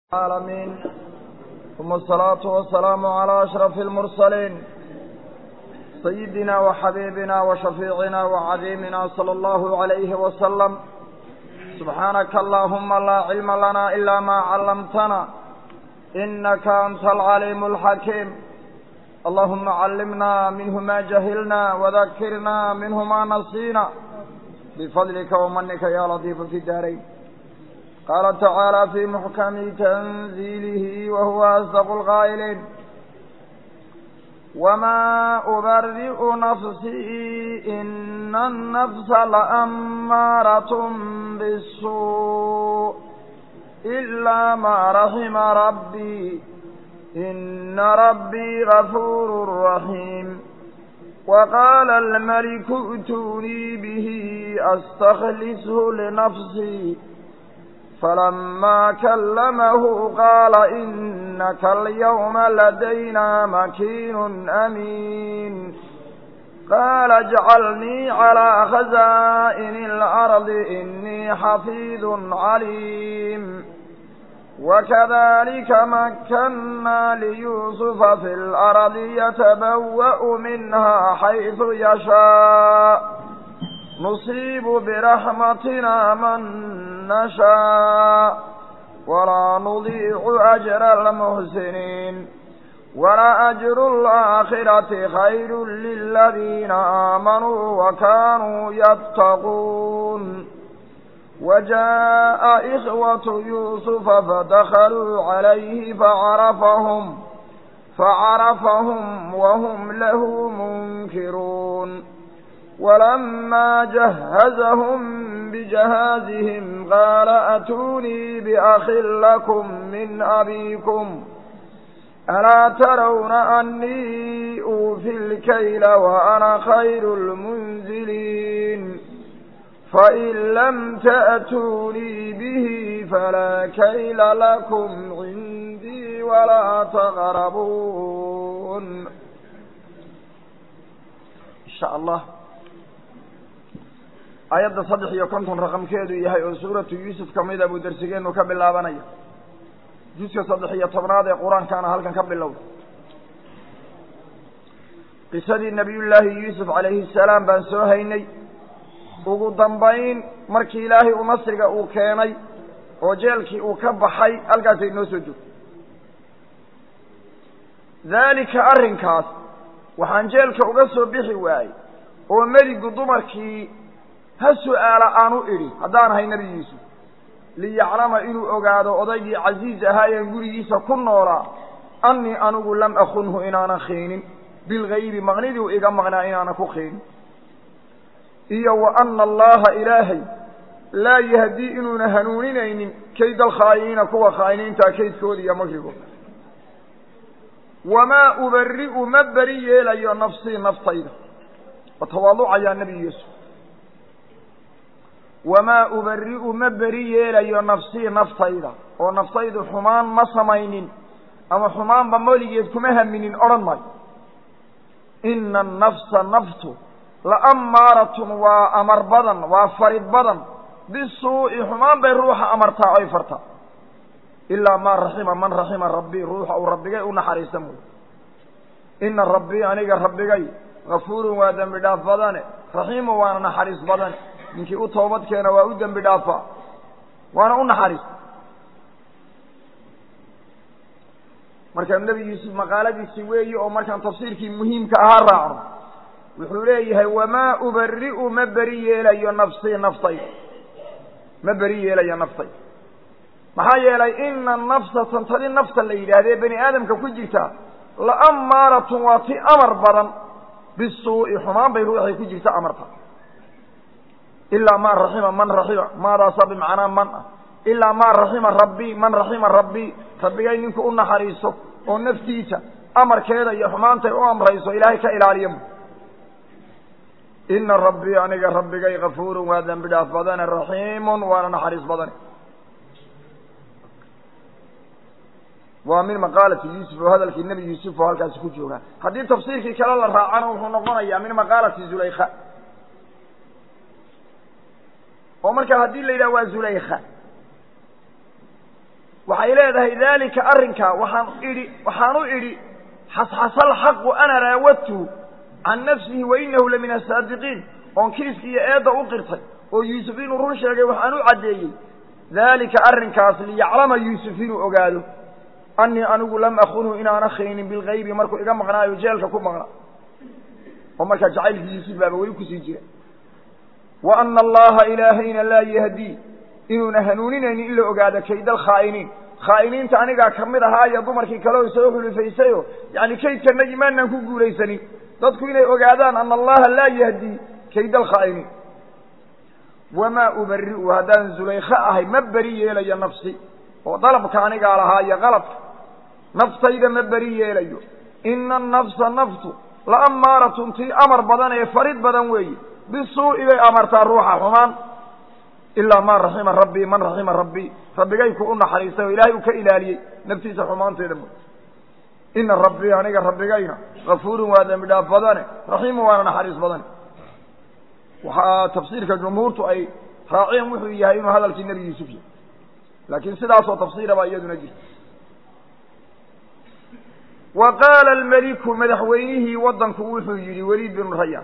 العالمين ثم الصلاة والسلام على أشرف المرسلين سيدنا وحبيبنا وشفيعنا وعظيمنا صلى الله عليه وسلم سبحانك اللهم لا علم لنا إلا ما علمتنا إنك أنت العليم الحكيم اللهم علمنا منه ما جهلنا وذكرنا منه ما نسينا بفضلك ومنك يا لطيف في الدارين قال تعالى في محكم تنزيله وهو أصدق القائلين وما أبرئ نفسي إن النفس لأمارة بالسوء إلا ما رحم ربي إن ربي غفور رحيم وقال الملك ائتوني به أستخلصه لنفسي فلما كلمه قال إنك اليوم لدينا مكين أمين قال اجعلني على خزائن الأرض إني حفيظ عليم وكذلك مكنا ليوسف في الأرض يتبوأ منها حيث يشاء نصيب برحمتنا من نشاء ولا نضيع أجر المحسنين ولا أجر الآخرة خير للذين آمنوا وكانوا يتقون وجاء إخوة يوسف فدخلوا عليه فعرفهم فعرفهم وهم له منكرون ولما جهزهم بجهازهم قال أتوني بأخ لكم من أبيكم ألا ترون أني أوفي الكيل وأنا خير المنزلين فإن لم تأتوني به فلا كيل لكم عندي ولا تغربون إن شاء الله aayadda saddex iyo konton raqamkeedu yahay oo suuratu yuusuf ka mida buu darsigeennu ka bilaabanaya juska saddex iyo tobnaad ee qur-aankaana halkan ka bilowda qisadii nabiyullaahi yuusuf calayhi salaam baan soo haynay ugu dambayn markii ilaahay u nasriga uu keenay oo jeelkii uu ka baxay halkaasay noo soo joogto daalika arrinkaas waxaan jeelka uga soo bixi waayey oo meligu dumarkii ha su-aala aanu idhi haddaan ahay nebi yuusuf liyaclama inuu ogaado odaygii casiiz ahaayeen gurigiisa ku noolaa annii anigu lam akunhu inaanan khiinin bilgaybi maqnidii u iga maqnaa inaanan ku khiinin iyo wa anna allaha ilaahay laa yahdii inuuna hanuuninaynin kayd alkhaa'iniina kuwa khaa'iniintaa kaydkooda iyo makrigooda wamaa ubari'u ma beri yeelayo nafsii naftayda wa tawaaducayaa nebi yuusuf wamaa ubari'u ma beri yeelayo nafsii naftayda oo naftaydu xumaan ma samaynin ama xumaanba moligeed kuma haminin odhan maayo ina annafsa naftu la'ammaaratun waa amar badan waa farid badan bisuu'i xumaan bay ruuxa amartaa oy fartaa ilaa maa raxima man raxima rabbii ruuxa uu rabbigay u naxariista mooye ina rabbii aniga rabbigay gafuurun waa dembi dhaaf badane raxiimun waana naxariis badane ninkii u toobad keena waa u dembi dhaafaa waana u naxariista markaa nebi yuusuf maqaaladiisi weeyi oo markaan tafsiirkii muhiimka ahaa raacno wuxuu leeyahay wamaa ubari'u ma beri yeelayo nafsii naftayda ma beri yeelayo naftayda maxaa yeelay ina nafsa tantadi nafta la yidhaahdee bani aadamka ku jirta la'ammaaratun waa ti amar badan bisuu'i xumaan bay ruuxay ku jirta amarta ilaa maa raxima man raxima maadaasa bimacnaa man ah ilaa maa raxima rabbii man raxima rabbii rabbigay ninku u naxariiso oo naftiisa amarkeeda iyo xumaantay u amrayso ilaahay ka ilaaliya ina rabbii aniga rabbigay gafuurun waa dembi dhaaf badane raxiimun waana naxariis badane waa min maqaalati yuusuf oo hadalkii nebi yuusuf oo halkaasi ku joogaa haddii tafsiirkii kale la raacana wuxuu noqonayaa min maqaalati zulaykha oo markaa haddii la yidhaha waa zulaykha waxay leedahay daalika arrinkaa waxaan idhi waxaan u idhi xasxasa alxaqu ana raawadtuhu can nafsihi wa inahu la min asaadiqiin oon kiiska iyo eedda u qirtay oo yuusuf inuu run sheegay waxaan u caddeeyey daalika arrinkaas liyaclama yuusuf inuu ogaado annii anigu lam akunhu inaana khaynin bilgaybi markuu iga maqnaayo jeelka ku maqnaa oo markaa jacaylkii yuusuf baaba weli kusii jira wa ana allaha ilaahayna laa yahdii inuuna hanuuninaynin in la ogaado kayd alkhaa'iniin khaa'iniinta anigaa ka mid ahaa iyo dumarkii kale oo soo xulufaysayo yacni kaydkanagi maanaan ku guulaysanin dadku inay ogaadaan ana allaha laa yahdii kayd alkhaa'iniin wamaa ubari'u haddaan zulaykha ahay ma beri yeelayo nafsi oo dalabka anigaa lahaa iyo qalabka naftayda ma beri yeelayo ina annafsa naftu la ammaaratun tii amar badan ee farid badan weeye bisuu'i bay amartaa ruuxa xumaan ilaa maa raxima rabbii man raxima rabbii rabbigay ku u naxariistay oo ilaahay uu ka ilaaliyey naftiisa xumaanteeda mo ina rabbii aniga rabbigayna kafuurun waa dembi dhaaf badane raxiimun waana naxariis badane waxaa tafsiirka jumhuurtu ay raaceen wuxuu yahay inuu hadalkii nebi yuusuf yahay laakiin sidaasoo tafsiira baa iyaduna jirta wa qaala almeliku madaxweynihii waddanku wuxuu yidhi weliid binu rayaan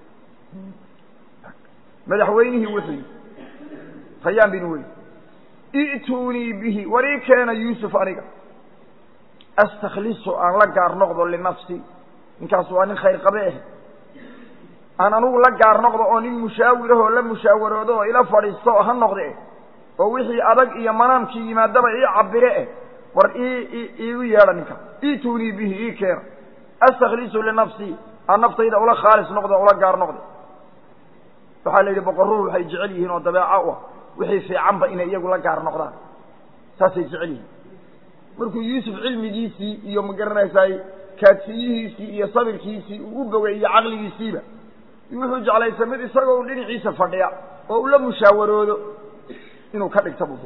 madaxweynihii wuxuu yidhi rayaan bin weyd i'tuunii bihi war ii keena yuusuf aniga astakhlisu aan la gaar noqdo linafsi ninkaas waa nin khayr qabe ah aan anugu la gaar noqdo oo nin mushaawirahoo la musaawaroodo oo ila fadhiisto oo ha noqde eh oo wixii adag iyo manaamkii yimaadaba ii cabire eh war ii iigu yeedha ninka i'tuunii bihi ii keena astakhlisu linafsii aan naftayda ula khaalis noqdo ula gaar noqdo waxaa la yidhi boqorruhu waxay jecel yihiin oo dabeeco u ah wixii fiicanba inay iyagu la gaar noqdaan saasay jecel yihiin markuu yuusuf cilmigiisii iyo ma garanaysaay kaadsiyihiisii iyo sabirkiisii uu u bogay iyo caqligiisiiba wuxuu jeclaysa mid isagoo u dhinaciisa fadhiya oo ula mushaawaroodo inuu ka dhigta buu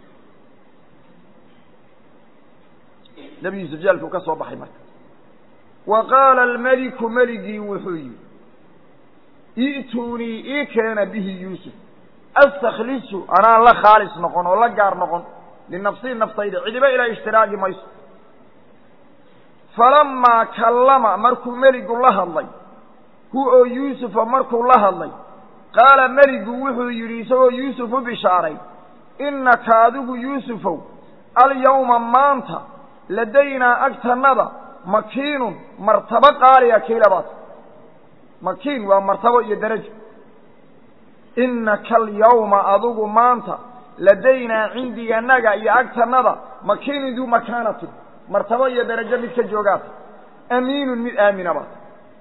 nebi yuusuf jeelkuu ka soo baxay marka wa qaala almeliku meligii wuxuu yidhi i'tuunii ii keena bihi yuusuf astakhlisu anaan la khaalis noqon oo la gaar noqon linafsii naftayda cidiba ilaa ishtiraagi mayso falamaa kallama markuu meligu la hadlay hu oo yuusufa markuu la hadlay qaala meligu wuxuu yidhi isagoo yuusuf u bishaaray innaka adigu yuusufow alyawma maanta ladaynaa agtannada makiinun martabo qaaliya kiilabaad makiin waa martabo iyo darajo innaka alyawma adigu maanta ladaynaa cindiganaga iyo agtannada makiinun duu makaanatin martabo iyo darajo mid ka joogaata amiinun mid aamina baad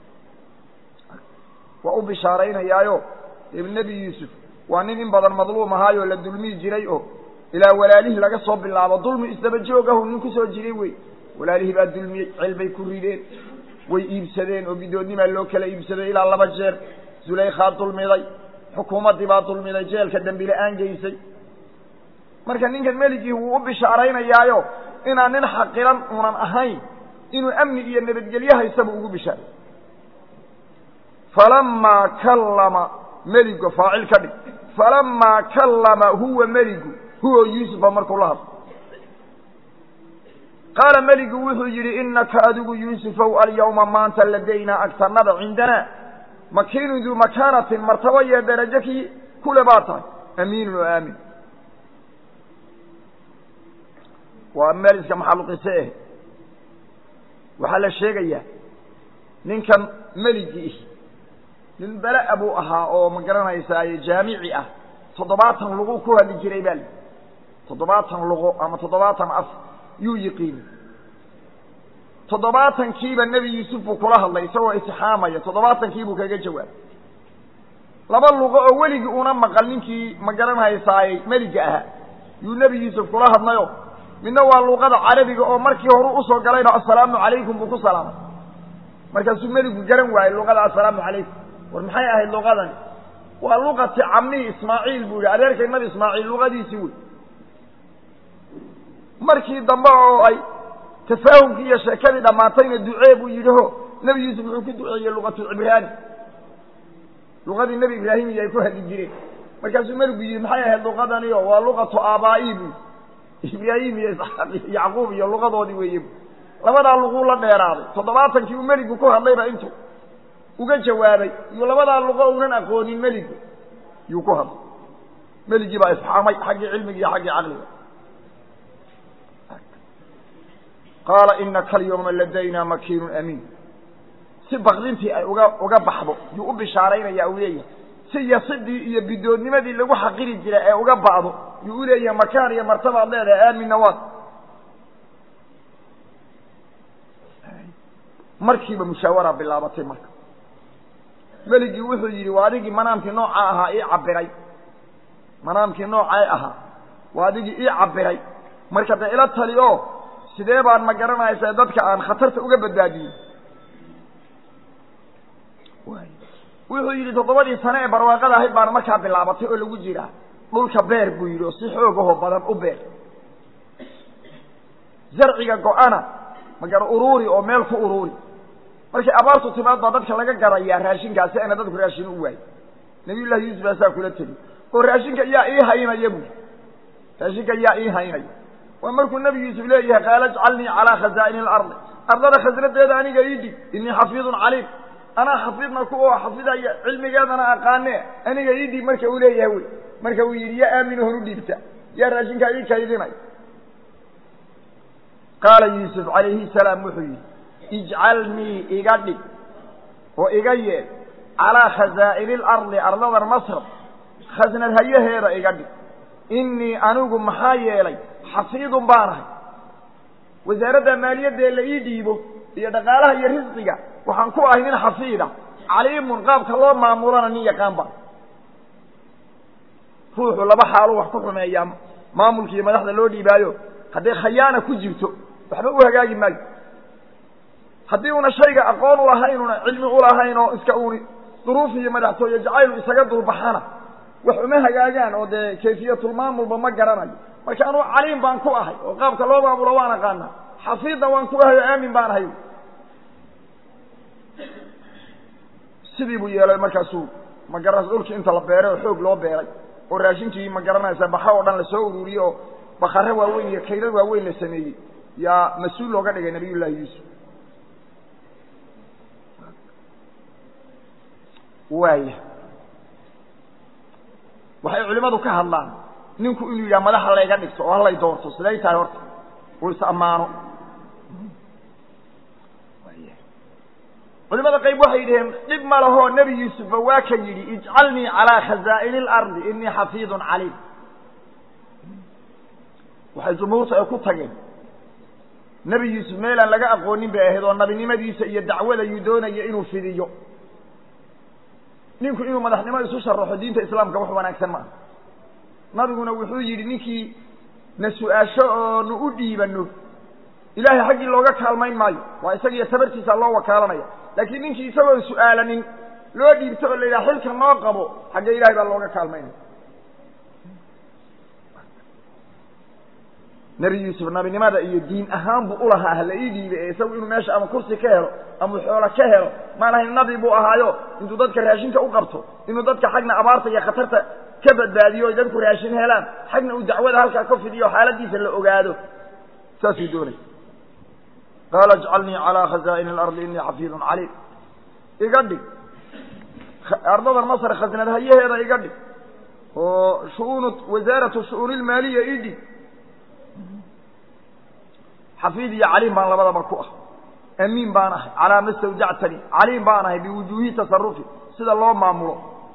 waa u bishaaraynayaayo nebi yuusuf waa nin in badan madluum ahaayoo la dulmii jiray oo ilaa walaalihii laga soo bilaabo dulmi isdaba joogahu nin ku soo jiray wey walaalihii baa dulmiyey cel bay ku rideen way iibsadeen oo bidoodnimaa loo kala iibsaday ilaa laba jeer zulaykhaa dulmiday xukuumaddii baa dulmiday jeelka dembi la-aan geysay marka ninkan meligii wuu u bishaaraynayaayo inaan nin xaqiran unan ahayn inuu amni iyo nabadgelyo haysaba ugu bishaaray falamaa kallama meligo faacil ka dhig falamaa kallama huwa meligu huwa yuusufa markuu la hadlo qaala meligu wuxuu yidhi innaka adigu yuusufow alyawma maanta ladaynaa agtannada cindanaa makiinun duu makaanatin martabo iyo darajo kii kule baa tahay amiinun oo aamin waa meel iska maxaluqise eh waxaa la sheegayaa ninkan meligii nin bela buu ahaa oo ma garanaysaaye jaamici ah toddobaatan lugu ku hadli jiray baa li toddobaatan luqo ama toddobaatan af yuu yiqiini toddobaatankiiba nebi yuusuf buu kula hadlay isagoo itixaamaya toddobaatankiibuu kaga jawaabay laba luqo oo weligii una maqal ninkii ma garanhaysaaye meliga ahaa yuu nebi yuusuf kula hadlayo midna waa luqada carabiga oo markii horu usoo galayno assalaamu calaykum buu ku salaamay markaasuu meligu garan waayey luqada assalaamu calaykum war maxay ahayd luqadani waa luqati camnihi ismaaciil buu yihi adeerkay nabi ismaaciil luqadiisii wey markii dambe oo ay tafaahumkii iyo sheekadii dhammaatayna ducee buu yidhi ho nebi yuusuf wuxuu ku duceeyey luqatulcibraani luqadii nebi ibraahim iyo ay ku hadli jireen markaasuu meligu yidhi maxay ahayd luqadaniyo waa luqatu aabaa'i buu ibraahim iyo isxaaq iyo yacquub iyo luqadoodii weeye labadaa luquu la dheeraaday toddobaatankii uu meligu ku hadlayba intuu uga jawaabay iyo labadaa luqo unan aqoonin meligu yuu ku hadlay meligii baa isxaamay xaggii cilmiga iyo xaggii caqliga qaala inaka alyawma ladayna makiinun amiin si bakdintii ay uga uga baxdo yuu u bishaaraynaya u leeyahay si yasidii iyo bidoodnimadii lagu xaqiri jiray ee uga ba'do yuu u leeyahay makaan iyo martabaad leedahay aaminna waad markiiba mushaawaraa bilaabatay marka meligii wuxuu yidhi waa adigii manaamkii nooca ahaa ii cabiray manaamkii noocay ahaa waa adigii ii cabiray marka dee ila tali oo sidee baan ma garanaysaa dadka aan khatarta uga badbaadiyey wuxuu yidhi toddobadii sane ee barwaaqada ahayd baana markaa bilaabatay oo lagu jiraa dhulka beer buu yidhi oo si xoogahoo badan u beer zarciga go-ana magara uruuri oo meel ku uruuri markay abaartu timaad baa dadka laga garayaa raashinkaasi ayna dadku raashin u waayo nabiyullahi yuusuf baasaa kula tegi oo raashinka yaa ii haynaya bui raashinka yaa ii haynaya waa markuu nebi yuusuf leeyahay qaala ajcalnii calaa khazaa'ini alardi ardada khasnadeeda aniga ii dhig innii xafiidun caliim anaa xafiidna ku oo xafidaya cilmigeedana aqaane aniga ii dhig marka uu leeyahay wey marka uu yidhi yaa aaminu hor u dhiibta yaa raashinkaa ii kaydinay qaala yuusuf calayhi salaam wuxuu yidhi ijcalnii iga dhig oo iga yeel calaa khazaa'ini alardi ardadan masr khasnad hayaheeda iga dhig innii anigu maxaa yeelay xafiidun baanahay wasaaradda maaliyadda la ii dhiibo iyo dhaqaalaha iyo risqiga waxaan ku ahay nin xafiida caliimun qaabka loo maamulana nin yaqaan baan ruuxu laba xaaluu wax ku xumeeyaa maamulkiiyo madaxda loo dhiibaayo hadday khayaana ku jirto waxba u hagaagi maayo haddii una shayga aqoon ulahayn una cilmi ulahayn oo iska uuni duruuf iyo madaxtooye jacaylu isaga dulbaxana wax uma hagaagaan oo dee kayfiyatulmaamulba ma garanayo marka anuu caliim baan ku ahay oo qaabka loo maamulo waan aqaanaa xafiidna waan ku ahay oo aamin baan ahay sidii buu yeelay markaasuu magaranaysa dhulkii inta la beeray oo xoog loo beeray oo raashinkii ma garanaysa baxa oo dhan lasoo ururiyey oo bakare waaweyn iyo kaydad waaweyn la sameeyey yaa mas-uul looga dhigay nabiyullaahi yuusuf waaya waxay culimmadu ka hadlaan ninku inuu yidhaha madaxa layga dhigto oo halay doorto siday tahay horta uu is ammaano culimada qayb waxay yidhaheen dhib ma lahoo nebi yuusufba waa ka yidhi ijcalnii calaa khazaa'ini alardi inii xafiidun caliim waxay jumhuurtu ay ku tageen nebi yuusuf meelaan laga aqoonin bay ahayd oo nabinimadiisa iyo dacwada yuu doonaya inuu fidiyo ninku inuu madaxnimo isu sharaxo diinta islaamka wax wanaagsan maaha nabiguna wuxuu yidhi ninkii na su-aasho oo nu u dhiibano ilaahay xaggii looga kaalmayn maayo waa isagiiyo tabartiisa loo wakaalanaya laakiin ninkii isagoon su-aalanin loo dhiibto oo la yidhaha xilka noo qabo xagga ilahay baa looga kaalmaynaya nebi yuusuf nabinimada iyo diin ahaan buu ulahaa hala ii dhiibay ee isagu inuu meesha ama kursi ka helo ama xoolo ka helo maan ahayn nabi buu ahaayo intuu dadka raashinka u qabto inuu dadka xagna abaarta iyo khatarta ka badbaadiyo oy dadku raashin helaan xagna uu dacwada halkaa ka fidiyo xaaladiisa la ogaado saasuu doonay qaala ijcalnii calaa khazaa'ini alardi inii xafiidun caliim iga dhig ardadan masr khasnad hayaheeda iga dhig oo shu'uunu wasaaratu shu'uuni ilmaaliya ii dhig xafiid iyo caliim baan labadaba ku ah amiin baan ahay calaa ma stawjactani caliim baan ahay biwujuuhi tasarufi sida loo maamulo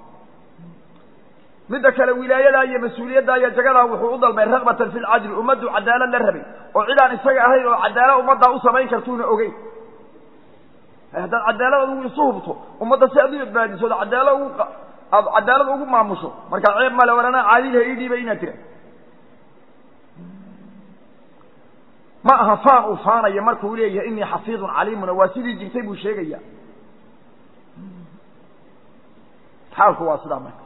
midda kale wilaayadaa iyo mas-uuliyaddaa iyo jagadaa wuxuu u dalbay rakbatan fi lcadli ummaddu cadaalad la rabay oo cidaan isaga ahayn oo cadaalad ummaddaa u samayn kartuuna ogeyn haddaad cadaalad adigu isu hubto ummadda si aad u badbaadiso od adaala ugu aad cadaalad ugu maamusho markaa ceeb male walanaa caadilha ii dhiibay inaad tira ma aha faan uu faanaya markuu leeyahay inii xafiidun caliimuna waa sidii jirtay buu sheegaya xaalku waa sidaa marka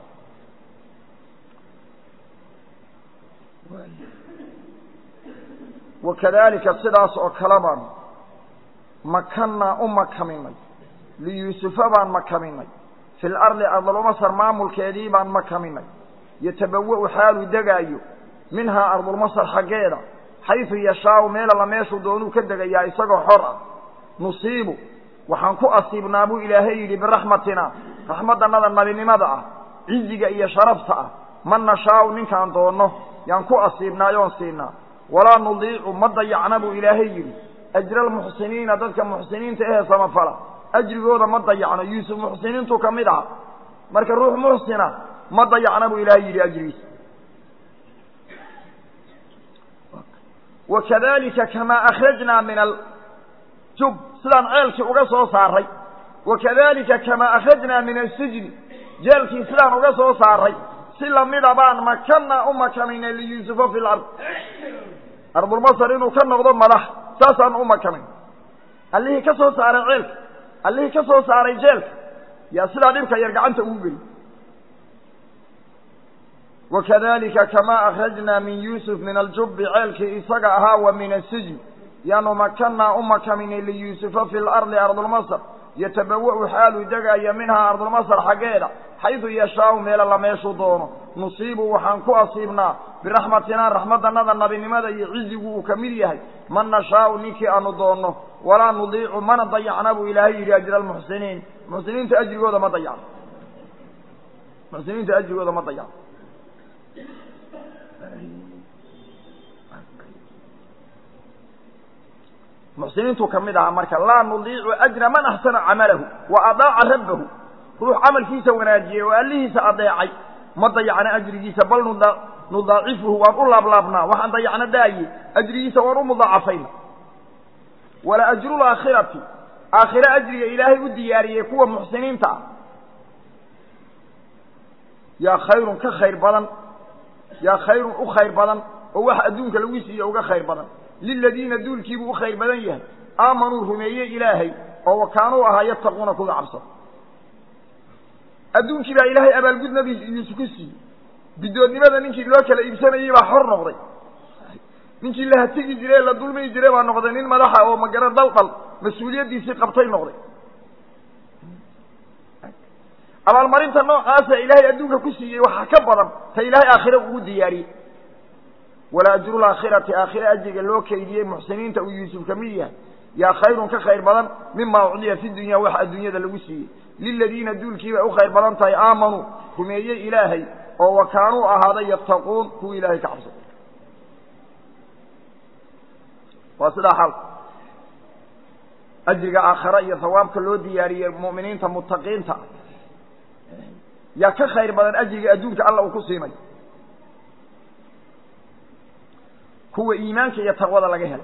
wakadalika sidaas oo kale baan makannaa u makaminay liyuusufa baan makaminay fi lardi ardalmasar maamulkeedii baan makaminay yatabawa-u xaaluu degaayo minhaa ardulmasar xaggeeda xaysu yashaau meel alla meeshuu doonuu ka degayaa isagoo xor ah nusiibu waxaan ku asiibnaa buu ilaahay yidhi biraxmatina raxmaddannada nabinimada ah ciziga iyo sharafta ah man nashaau ninkaan doonno yaan ku asiibnaayoon siinaa walaa nudiicu ma dayacna buu ilaahay yidhi ajra almuxsiniina dadka muxsiniinta ehee samafala ajrigooda ma dayacno yuusuf muxsiniintuu ka mid aha marka ruux muxsina ma dayacna buu ilaahay yidhi ajrigiisa wakadalika kamaa akhrajnaa min aljub sidaan ceelkii uga soo saaray wakadalika kamaa akhrajnaa min asijni jeelkii sidaan uga soo saaray si lamida baan makanaa u makanaynay liyuusufa fi lard ardulmasar inuu ka noqdo madax saasaan u makanay allihii ka soo saaray ceelka allihii ka soo saaray jeelka yaa sidaa dhibka yar gacanta ugu geli wakadalika kamaa akhrajnaa min yuusuf min aljubi ceelkii isaga ahaa wa min asijni yaanu makanaa u makaninay liyuusufa fi lardi ardulmasr yatabawa'u xaaluu degaya minhaa ardulmasr xaggeeda xaydu yashaau meel alla meeshuu doono nusiibu waxaan ku asiibnaa biraxmatinaa raxmadanada nabinimada iyo cizigu uu ka mid yahay man nashaau ninkii aanu doonno walaa nudiicu mana dayacna buu ilaahay yidhi ajra almuxsiniin muxsiniinta ajrigooda ma dayacno muxsiniinta ajrigooda ma dayacno muxsiniintuu ka mid ahaa marka laa nudiicu ajra man axsana camalahu wa adaaca rabbahu ruux camalkiisa wanaajiyey oo allihiisa adeecay ma dayacna ajrigiisa bal nudaacifuhu waan u laablaabnaa waxaan dayacna daaye ajrigiisa waan u mudaacafayna wala ajrulaakhirati aakhire ajriga ilaahay u diyaariyey kuwa muxsiniinta ah yaa khayrun ka khayr badan yaa khayrun u khayr badan oo wax adduunka lagu siiye uga khayr badan liladiina duulkiibuu u khayr badan yahay aamanuu rumeeye ilaahay oo wakaanuu ahaa yattaquuna kuga cabsada adduunkii baa ilaahay abaalgud nabi yuusuf ku siiyey bidoodnimada ninkii loo kala iibsanayey baa xor noqday ninkii la hatigi jiray la dulmi jiray baa noqday nin madaxa oo magaro daldal mas-uuliyaddiisii qabtay noqday abaalmarinta noocaasa ilaahay adduunka ku siiyey waxaa ka badan ta ilaahay aakhire ugu diyaariyey wala ajrulaakhirati aakhire ajriga loo keydiyey muxsiniinta uu yuusuf ka mid yahay yaa khayrun ka khayr badan mima ucdiya fi dunya wax adduunyada lagu siiyey liladiina duulkiibay u khayr badan tahay aamanuu rumeeyey ilaahay oo wakaanuu ahaaday yattaquun kuwa ilaahay ka cabsada waa sidaa xaalka ajriga aakhare iyo hawaabka loo diyaariyey mu'miniinta mutaqiinta yaa ka khayr badan ajriga adduunka alla uu ku siinay kuwa iimaanka iyo taqwada laga helay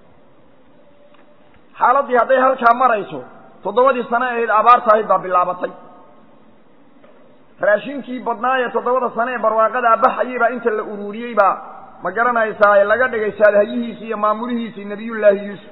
xaaladdii hadday halkaa marayso toddobadii sano ahayd abaarta ahayd baa bilaabatay raashinkii badnaaye toddobada sano ee barwaaqadaa baxayey baa inta la ururiyey baa ma garanaysaa laga dhigay saadhayihiisii iyo maamulihiisii nebiyullaahi yuusuf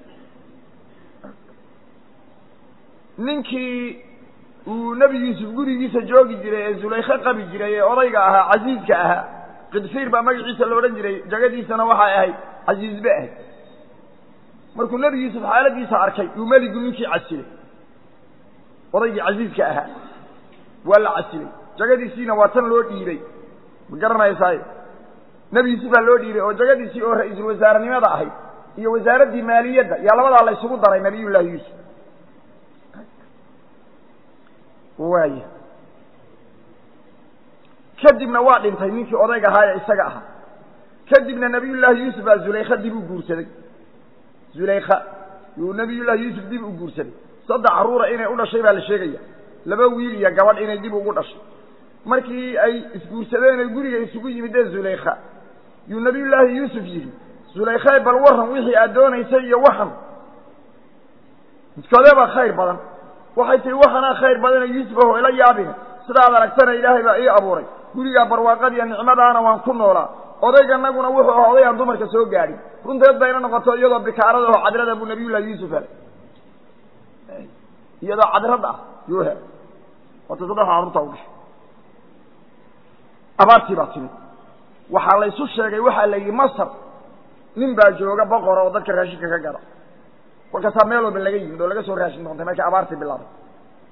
ninkii uu nebi yuusuf gurigiisa joogi jiray ee zulaykhe qabi jiray ee odayga ahaa casiiska ahaa qidfiir baa magaciisa la odhan jiray jagadiisana waxay ahayd casiiz be ahayd markuu nebi yuusuf xaaladiisa arkay uu meligu ninkii casilay odaygii casiiska ahaa waa la casilay jagadiisiina waa tan loo dhiibay ma garanaysaayo nebi yuusuf baa loo dhiibay oo jagadiisii oo ra-iisul wasaarenimada ahayd iyo wasaaraddii maaliyadda yaa labadaa la ysugu daray nabiyullaahi yuusuf waaya kadibna waa dhintay ninkii odayga ahaa ee isaga ahaa kadibna nabiyullaahi yuusuf baa zulaykha dib u guursaday zulaykha yuu nabiyullaahi yuusuf dib u guursaday saddex carruura inay u dhashay baa la sheegaya laba wiil iyo gabadh inay dib ugu dhashay markii ay isguursadeen ay guriga isugu yimideen zulaykha yuu nabiyullaahi yuusuf yidhi zulaykhae bal warran wixii aad doonaysay iyo waxan midkoodee baa khayr badan waxay tihi waxanaa khayr badana yuusuf aho ila yaabine sidaad aragtana ilaahay baa ii abuuray gurigaa barwaaqadiiyo nicmadaana waan ku noolaa odayganaguna wuxuu ahaa oday aan dumarka soo gaadhin runteed bayna noqoto iyadoo bikaarada oo cadrada buu nabiyullahi yuusuf helay iyadoo cadrad ah yuu helay waata saddex carruurtaa u dhashay abaartii baa timid waxaa laysu sheegay waxaa la yidhi masar nin baa jooga boqora oo dadka raashinka ka gada kolkaasaa meel walba laga yimid oo laga soo raashin doontay markii abaartii bilaabay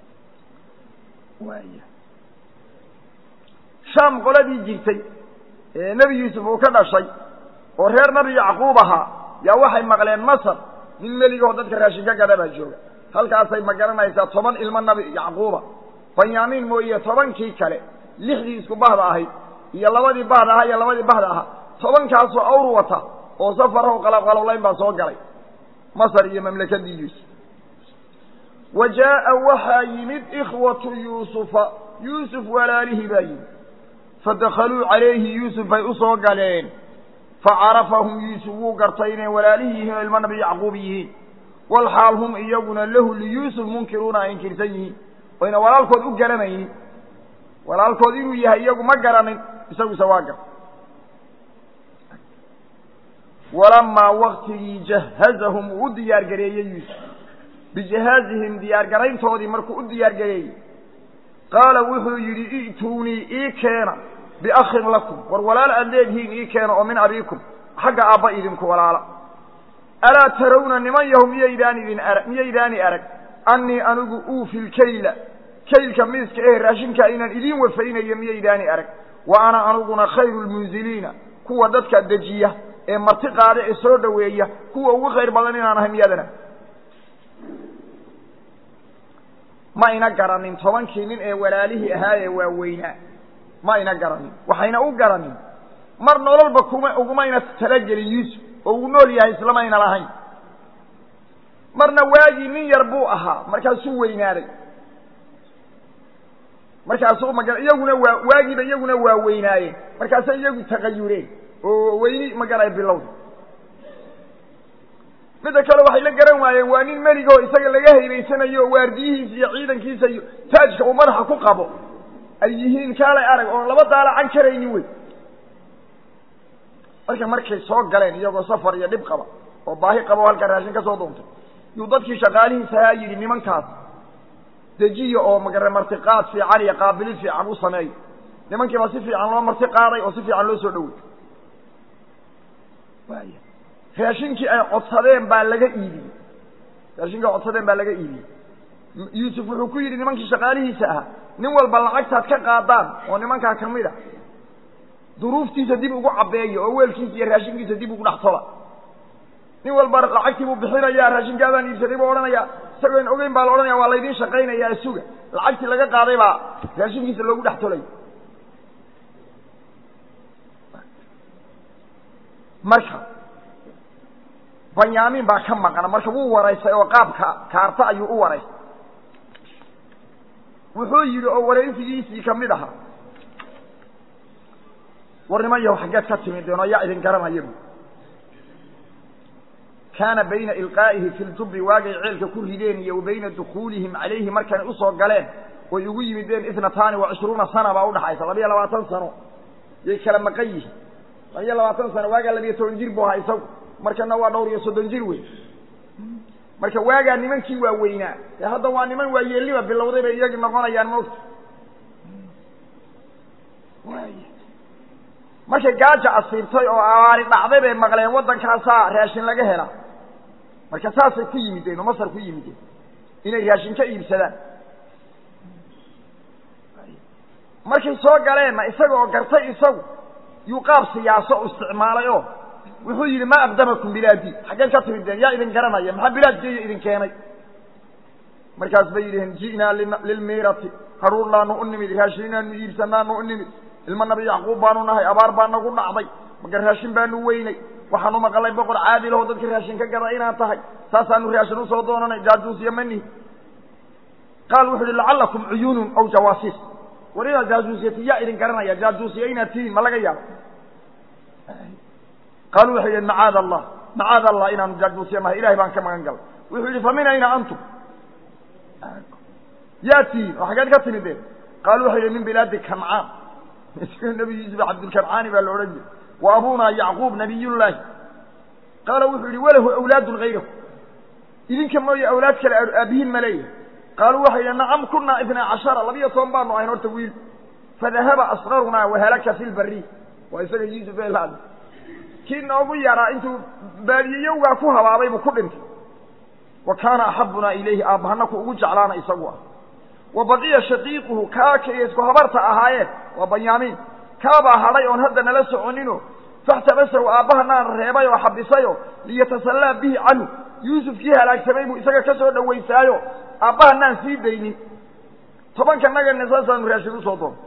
waaya shaam qoladii jirtay ee nebi yuusuf uu ka dhashay oo reer nabi yacquub ahaa yaa waxay maqleen masar nin meligoo dadka raashin ka gada baa jooga halkaasay ma garanaysaa toban ilmo nabi yacquuba banyaamiin mooye tobankii kale lixdii isku bahda ahayd iyo labadii bahda ahaa iyo labadii bahda ahaa tobankaasoo awr wata oo safaraho qalabqalowlayn baa soo galay masar iyo mamlakadii yuusuf wa jaa'a waxaa yimid ikhwatu yuusufa yuusuf walaalihii baa yimid fadakaluu calayhi yuusuf bay u soo galeen facarafahum yuusuf wuu gartay inay walaalihii yihiin oo ilmo nabi yacquub yihiin walxaal hum iyaguna lahu liyuusuf munkiruuna ay inkirsan yihiin oyna walaalkood u garanaynin walaalkood inuu yahay iyagu ma garanin isaguse waa gar walamaa waktigii jahazahum uu u diyaar gareeyey yuusuf bijahaazihim diyaargarayntoodii markuu u diyaar gareeyey qaala wuxuu yidhi i'tuunii ii keena biakhin lakum war walaal aad leedihiin ii keena oo min abiikum xagga aabba idinku walaala alaa tarawna niman yahu miyaydaan idin arag miyaydaani arag annii anigu uufi lkayla kaylka miiska eh raashinka inaan idiin wafaynayo miyaydaani arag wa ana aniguna khayru lmunziliina kuwa dadka dejiya ee marti qaada ee soo dhoweeya kuwa ugu khayr badan inaan ahay miyadana ma ina garanin tobankii nin ee walaalihii ahaa ee waaweynaa ma ina garanin waxayna u garanin mar nololba kuma ugumayna talagelin yuusuf oo uu nool yahay islamayna lahayn marna waagii nin yar buu ahaa markaasuu weynaaday markaasuu maga iyaguna waa waagiiba iyaguna waa weynaayeen markaasay iyagu tagayureen oo weyni magara bilowda midda kale waxay la garan waayeen waa nin meligoo isaga laga haybaysanayo oo waardiyihiisa iyo ciidankiisa iyo taajka uu madaxa ku qabo ay yihiin kaalay arag oon laba daalacan karaynin wey marka markay soo galeen iyagoo safar iyo dhib qaba oo baahi qaba oo halkaa raashin ka soo duuntay yuu dadkii shaqaalihiisa ahaa yidhi nimankaas dejiya oo magare martiqaad fiican iyo qaabilid fiican u sameeyo nimankiiba si fiican loo marti qaaday oo si fiican loo soo dhowey waaya raashinkii ay codsadeen baa laga iibiyey raashinkii ay codsadeen baa laga iibiyey yuusuf wuxuu ku yidhi nimankii shaqaalihiisa ahaa nin walba lacagtaad ka qaadaan oo nimankaa ka mid a duruuftiisa dib ugu cabbeeya oo weelkiisa iyo raashinkiisa dib ugu dhex tola nin walba lacagtii buu bixinayaa raashinkaadaan iibsaday buu odhanayaa isagoo in ogeyn baa la odhanaya waa laydiin shaqaynayaa suga lacagtii laga qaaday baa raashinkiisa loogu dhex tolay marka banyaamiin baa ka maqan marka wuu waraystay oo qaabka kaarta ayuu u waraystay wuxuu yidhi oo waraysigiisii ka mid ahaa war niman yahu xaggeed ka timideen oo yaa idin garanaya bu kaana bayna ilqaa'ihi fi ljubbi waagay ceelka ku rideen iyo wa bayna dukuulihim calayhi markanay usoo galeen oy ugu yimideen itnataani wa cishruuna sana baa udhaxaysa labiyo labaatan sano yay kala maqan yihiin labiyo labaatan sano waagaa labiyo toban jir buu ahaa isagu markana waa dhowr iyo soddon jir wey marka waagaa nimankii waa weynaa ee hadda waa niman waa yeelliba bilowday bay iyagii noqonayaan moogta markay gaaja asiibtay oo abaari dhacday bay maqleen waddankaasaa raashin laga hela marka saasay ku yimideen oo masar ku yimideen inay raashin ka iibsadaan markay soo galeenna isaga oo gartay isagu yuu qaab siyaaso u isticmaalay oo wuxuu yidhi ma aqdamakum bilaadi xaggeen ka timideen yaa idin garanaya maxaa bilaadkeeya idin keenay markaas bay yidhaheen ji'naa lilmiirati haruurnaanu u nimid raashinaanu iibsanaanu u nimid ilma nabi yacquub baanu nahay abaar baa nagu dhacday marka raashin baanu weynay waxaanu maqalay boqor caadilaho dadka raashin ka gada inaan tahay saasaanu raashin usoo doonanay jaajuus iyo manihi qaal wuxu uhi lacallakum cuyuunun aw jawaasiis war inaad jaajuusiyati yaa idin garanaya jaajuusiya inaad tihiin ma laga yaabo qaaluu waxay yidheen macaad allah macaad allah inaanu jaajuusiya nahay ilahay baan ka magan galay wuxuu yidhi fa min ayna antum yaa tihiin oo xaggeed ka timideen qaaluu waxay yidhi min bilaadi kancaan nabi yuusuf cabdulkancaani baa la odhan jiray wa abunaa yacquub nabiyullaahi qaala wuxuu yihi walahu awlaadun hayrahu idinka mooye awlaad kale aabihiin ma leeyahay qaaluu waxay yidhi nacam kunaa ibnaa cashara labiyo toban baanu ahayn horta wiil fadahaba asqarunaa wahalaka fi lbari waa isaga yuusuf ee laad kii noogu yaraa intuu baadiyeyowgaa ku habaabay buu ku dhintay wa kaana axabunaa ilayhi aabbahana ku ugu jeclaana isagu ah wa baqiya shaqiiquhu kaa kay isku habarta ahaayeen waa banyaamiin kaabaa hadhay oon hadda nala soconino faxtabasahu aabbahanaan reebay oo xabisayo liyatasallaa bihi canhu yuusufkii halaagsamay buu isaga ka soo dhawaysaayo aabbahanaan sii daynin tobanka nagana saasaanu raashin usoo doon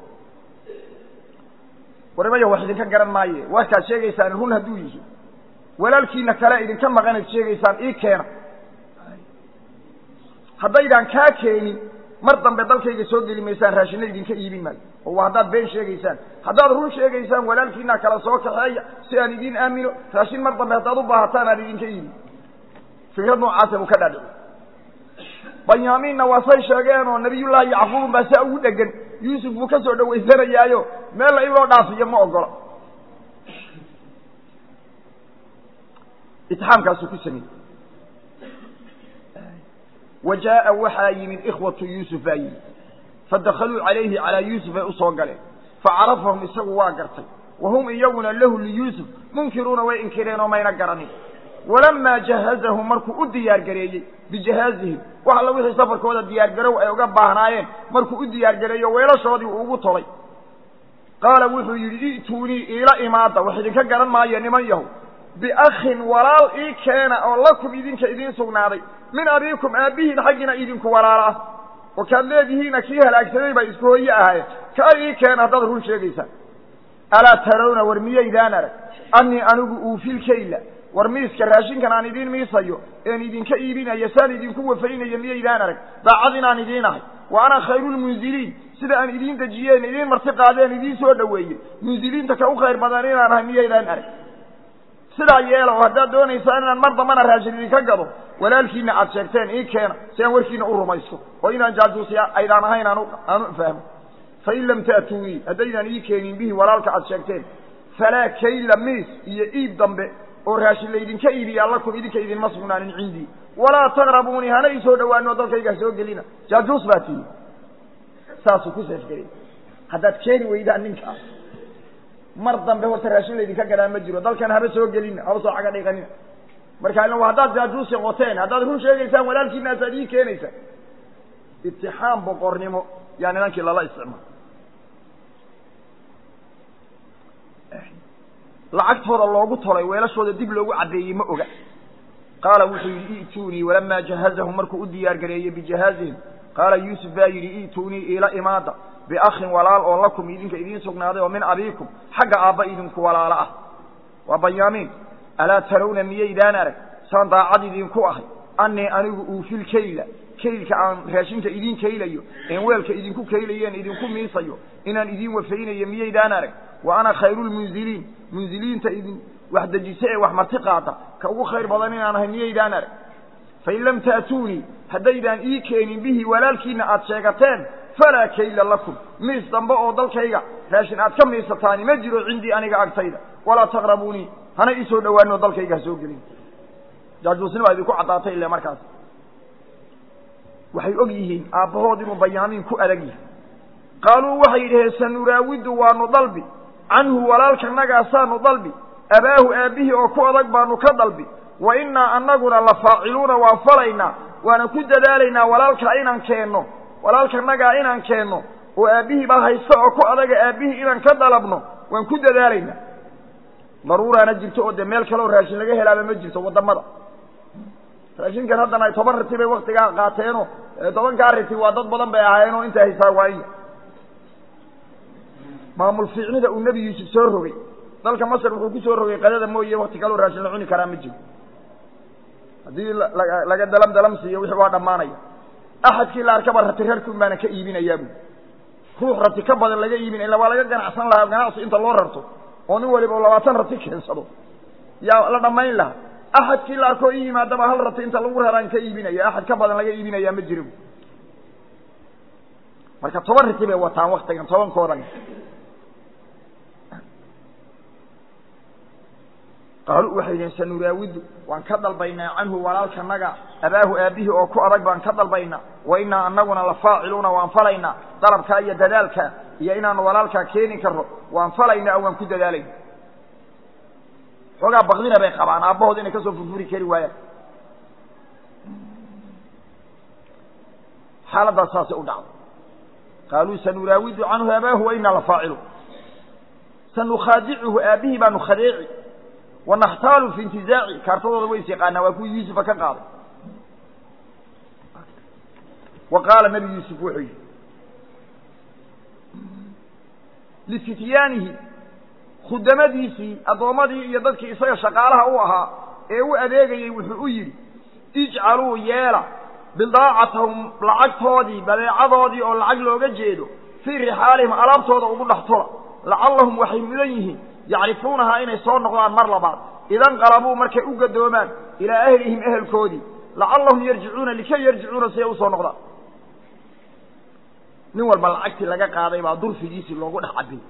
warimaya wax idinka garan maaye warkaad sheegaysaan run hadduu yihi walaalkiina kale idinka maqanayd sheegaysaan ii keena haddaydaan kaa keenin mar dambe dalkayga soo geli maysaan raashinna idinka iibin maayo oo waa haddaad been sheegaysaan haddaad run sheegaysaan walaalkiina kala soo kaxeeya si aan idiin aamino raashin mar dambe haddaad u baahataan aan idinka iibin fikrad noocaasa buu ka dhaadhici banyaamiinna waa say sheegeen oo nabiyullaahi yacquubun baa saa ugu dhegan yuusuf buu ka soo dhawaysanayaayo meella in loo dhaafiyo ma ogola itixaamkaasuu ku sameeyey wa jaa'a waxaa yimid ikhwatu yuusuf baa yimid fadakaluu calayhi calaa yuusuf ay usoo galeen facarafahum isagu waa gartay wa hum iyaguna lahu liyuusuf munkiruuna way inkireen oo mayna garanin walamaa jahazahum markuu u diyaargareeyey bijahaazihim wax alla wixii safarkooda diyaargarow ay uga baahnaayeen markuu u diyaargareeyo weelashoodii uu ugu tolay qaala wuxuu yidhi i'tuunii iila imaada wax idinka garan maayo niman yahow biakhin walaal ii keena oo lakum idinka idiin sugnaaday min abiikum aabbihiin xaggiina idinku walaalo ah oo kaad leedihiina kii halaagsamay baa isku hooye ahaayeen kaa ii keena haddaad run sheegaysaan alaa tarawna war miyaydaan arag annii anigu uufilkayla war miiska raashinkan aan idiin miisayo een idinka iibinayo saan idinku wafaynayo miyaydaan arag daacad inaan idiin ahay wa ana khayrulmunziliin sida aan idiin dejiyeen idiin marti qaadeen idiin soo dhoweeye munziliinta ka u khayr badan inaan ahay miyaydaan arag sidaa yeela oo haddaad doonaysaan inaan mar dambana raashin idinka gado walaalkiina aad sheegteen ii keena si aan warkiina u rumaysto oo inaan jaajuusi aydaan ahayn aan aan u fahmo fain lam ta'tuunii haddaydaan ii keenin bihi walaalka aad sheegteen falaa kayla miis iyo iib dambe oo raashin laydinka iibiya lakum idinka idinma sugnaanin cindii walaa taqrabuunii hana ii soo dhawaano dalkayga soo gelina jaajuus baa tihi saasuu ku seefgelay haddaad keeni weydaan ninkaas mar dambe horta raashin laydinka gadaa ma jiro dalkan haba soo gelina haba soo caga dhiiqanina marka ila haddaad jaajuusi qoteen haddaad run sheegaysaan walaalkiinaasaad ii keenaysaan itixaam boqornimo yaa nimankii lala isticmaal lacagtooda loogu tolay weelashooda dib loogu caddeeyey ma oga qaala wuxuu yidhi i'tuunii walamaa jahazahum markuu u diyaar gareeyey bijahaazihim qaala yuusuf baa yidhi i'tuunii iila imaada biakhin walaal oo lakum idinka idiin sugnaaday oo min abiikum xagga aabba idinku walaalo ah waa banyaamiin alaa tarawna miyaydaan arag saan daacad idinku ahay annii anigu uufil kayla kaylka aan raashinka idiin kaylayo een weelka idinku kaylayeen idinku miisayo inaan idiin wafaynayo miyaydaan arag wa ana khayrulmunziliin munziliinta idin wax dejisa ee wax marti qaata ka ugu khayr badan inaan ahay miyaydaan arag fain lam ta'tuunii haddaydaan ii keenin bihi walaalkiina aad sheegateen falaa kayla lakum miis dambe oo dalkayga raashin aad ka miisataani ma jiro cindii aniga agtayda walaa taqrabuunii hana ii soo dhowaanoo dalkayga ha soo gelin jaajuusnima idinku caddaatay ile markaas waxay og yihiin aabbahood inuu bayaamiin ku adag yahay qaaluu waxay yidhaheen sanuraawidu waanu dalbi canhu walaalkanagaasaanu dalbi abaahu aabbihii oo ku adag baanu ka dalbi wa innaa annaguna la faaciluuna waan falaynaa waana ku dadaalaynaa walaalkaa inaan keenno walaalkanagaa inaan keenno oo aabbihii baa haysta oo ku adaga aabbihii inaan ka dalabno waan ku dadaalaynaa daruuraana jirto oo dee meel kaleoo raashin laga helaaba ma jirto waddamada raashinkan haddana ay toban riti bay waktigaa qaateenoo tobankaa riti waa dad badan bay ahaayeenoo inta haysaa waa in maamul fiicnida uu nebi yuusuf soo rogay dalka masar wuxuu ku soo rogay qadada mooye wakti kaloo raashin la cuni karaa ma jiro haddii laga dalam dalam siiyo wixii waa dhammaanaya axadkii la arkaba rati rarkun baana ka iibinayaa bu ruux rati ka badan laga iibinaya illa waa laga ganacsan lahaa ganacsi inta loo rarto oo nin waliba labaatan rati keensado yaa la dhammayn lahaa axadkii la arkoo i yimaadaba hal rati inta lagu raraan ka iibinaya axad ka badan laga iibinayaa ma jiro marka toban riti bay wataan waktigan tobankoodan qaaluu waxay yidhaheen sanuraawidu waan ka dalbaynaa canhu walaalkanaga abaahu aabbihii oo ku adag baan ka dalbaynaa wa innaa annaguna la faaciluuna waan falaynaa dalabkaa iyo dadaalkaa iyo inaanu walaalkaa keeni karno waan falaynaa oo waan ku dadaalayna xoogaa bakdina bay qabaan aabbahood inay ka soo furfuri kari waayaan xaaladdaas saasay u dhacday qaaluu sanuraawidu canhu abaahu wa innaa la faaciluun sanukhaadicuhu aabbihii baanu khadeeci wanaxtaalu fi intizaaci kaartadooda ways yaqaanaa waa kuwii yuusufa ka qaaday wa qaala nebi yuusuf wuxuu yidhi lifityaanihi khudamadiisii addoommadii iyo dadkii isaga shaqaalaha u ahaa ee u adeegayey wuxuu u yidhi ijcaluu yeela bidaacatahum lacagtoodii badeecadoodii oo lacag looga jeedo fii rixaalihim alaabtooda ugu dhex tula lacallahum waxay mudan yihiin yacrifuunahaa inay soo noqdaan mar labaad idanqalabuu markay u gadoomaan ilaa ahlihim ehelkoodii lacallahum yarjicuuna likay yarjicuuna si ay usoo noqdaan nin walba lacagtii laga qaaday baa durfigiisii loogu dhex cabiyey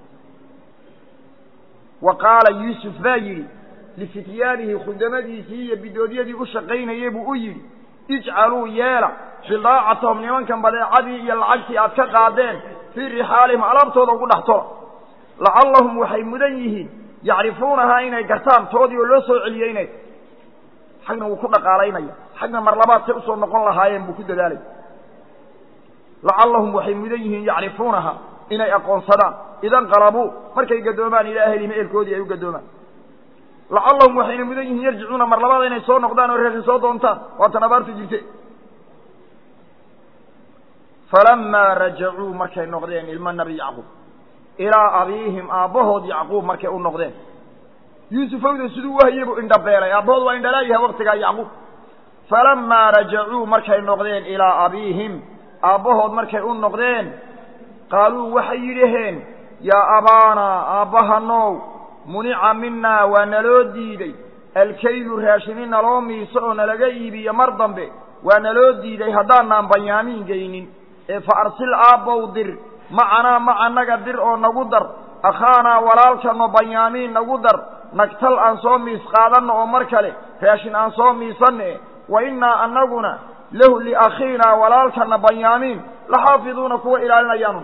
wa qaala yuusuf baa yidhi lifityaanihi khudamadiisii iyo bidoodyadii u shaqaynayey buu u yidhi ijcaluu yeela bidaacatahum nimankan badeecadii iyo lacagtii aad ka qaadeen fii rixaalihim alaabtooda ugu dhex tola lacallahum waxay mudan yihiin yacrifuunahaa inay gartaan toodii oo loo soo celiyey inay xagna wuu ku dhaqaalaynaya xagna mar labaad say usoo noqon lahaayeen buu ku dadaalay lacallahum waxay mudan yihiin yacrifuunaha inay aqoonsadaan idanqalabuu markay gadoomaan ilaa ahlihim ehelkoodii ay u gadoomaan lacallahum waxayna mudan yihiin yarjicuuna mar labaad inay soo noqdaan oo reerka soo doontaan waatan abaartu jirte falamaa rajacuu markay noqdeen ilma nabi yacquub ilaa abiihim aabbahood yacquub markay u noqdeen yuusufowda siduu wahye buu indhabeelay aabbahood waa indhalaayahay waktigaa yacquub falamaa rajacuu markay noqdeen ilaa abiihim aabbahood markay u noqdeen qaaluu waxay yidhaheen yaa abaanaa aabbahanow munica minaa waa naloo diiday alkaylu raashini naloo miiso oo nalaga iibiyo mar dambe waa naloo diiday haddaanaan banyaamiin geynin ee fa arsil aabbow dir macanaa macanaga dir oo nagu dar akhaanaa walaalkano banyaamiin nagu dar nagtal aan soo miis qaadanno oo mar kale raashin aan soo miisanne wa innaa annaguna lahu liakhiinaa walaalkana banyaamiin la xaafiduuna kuwa ilaalinayaanu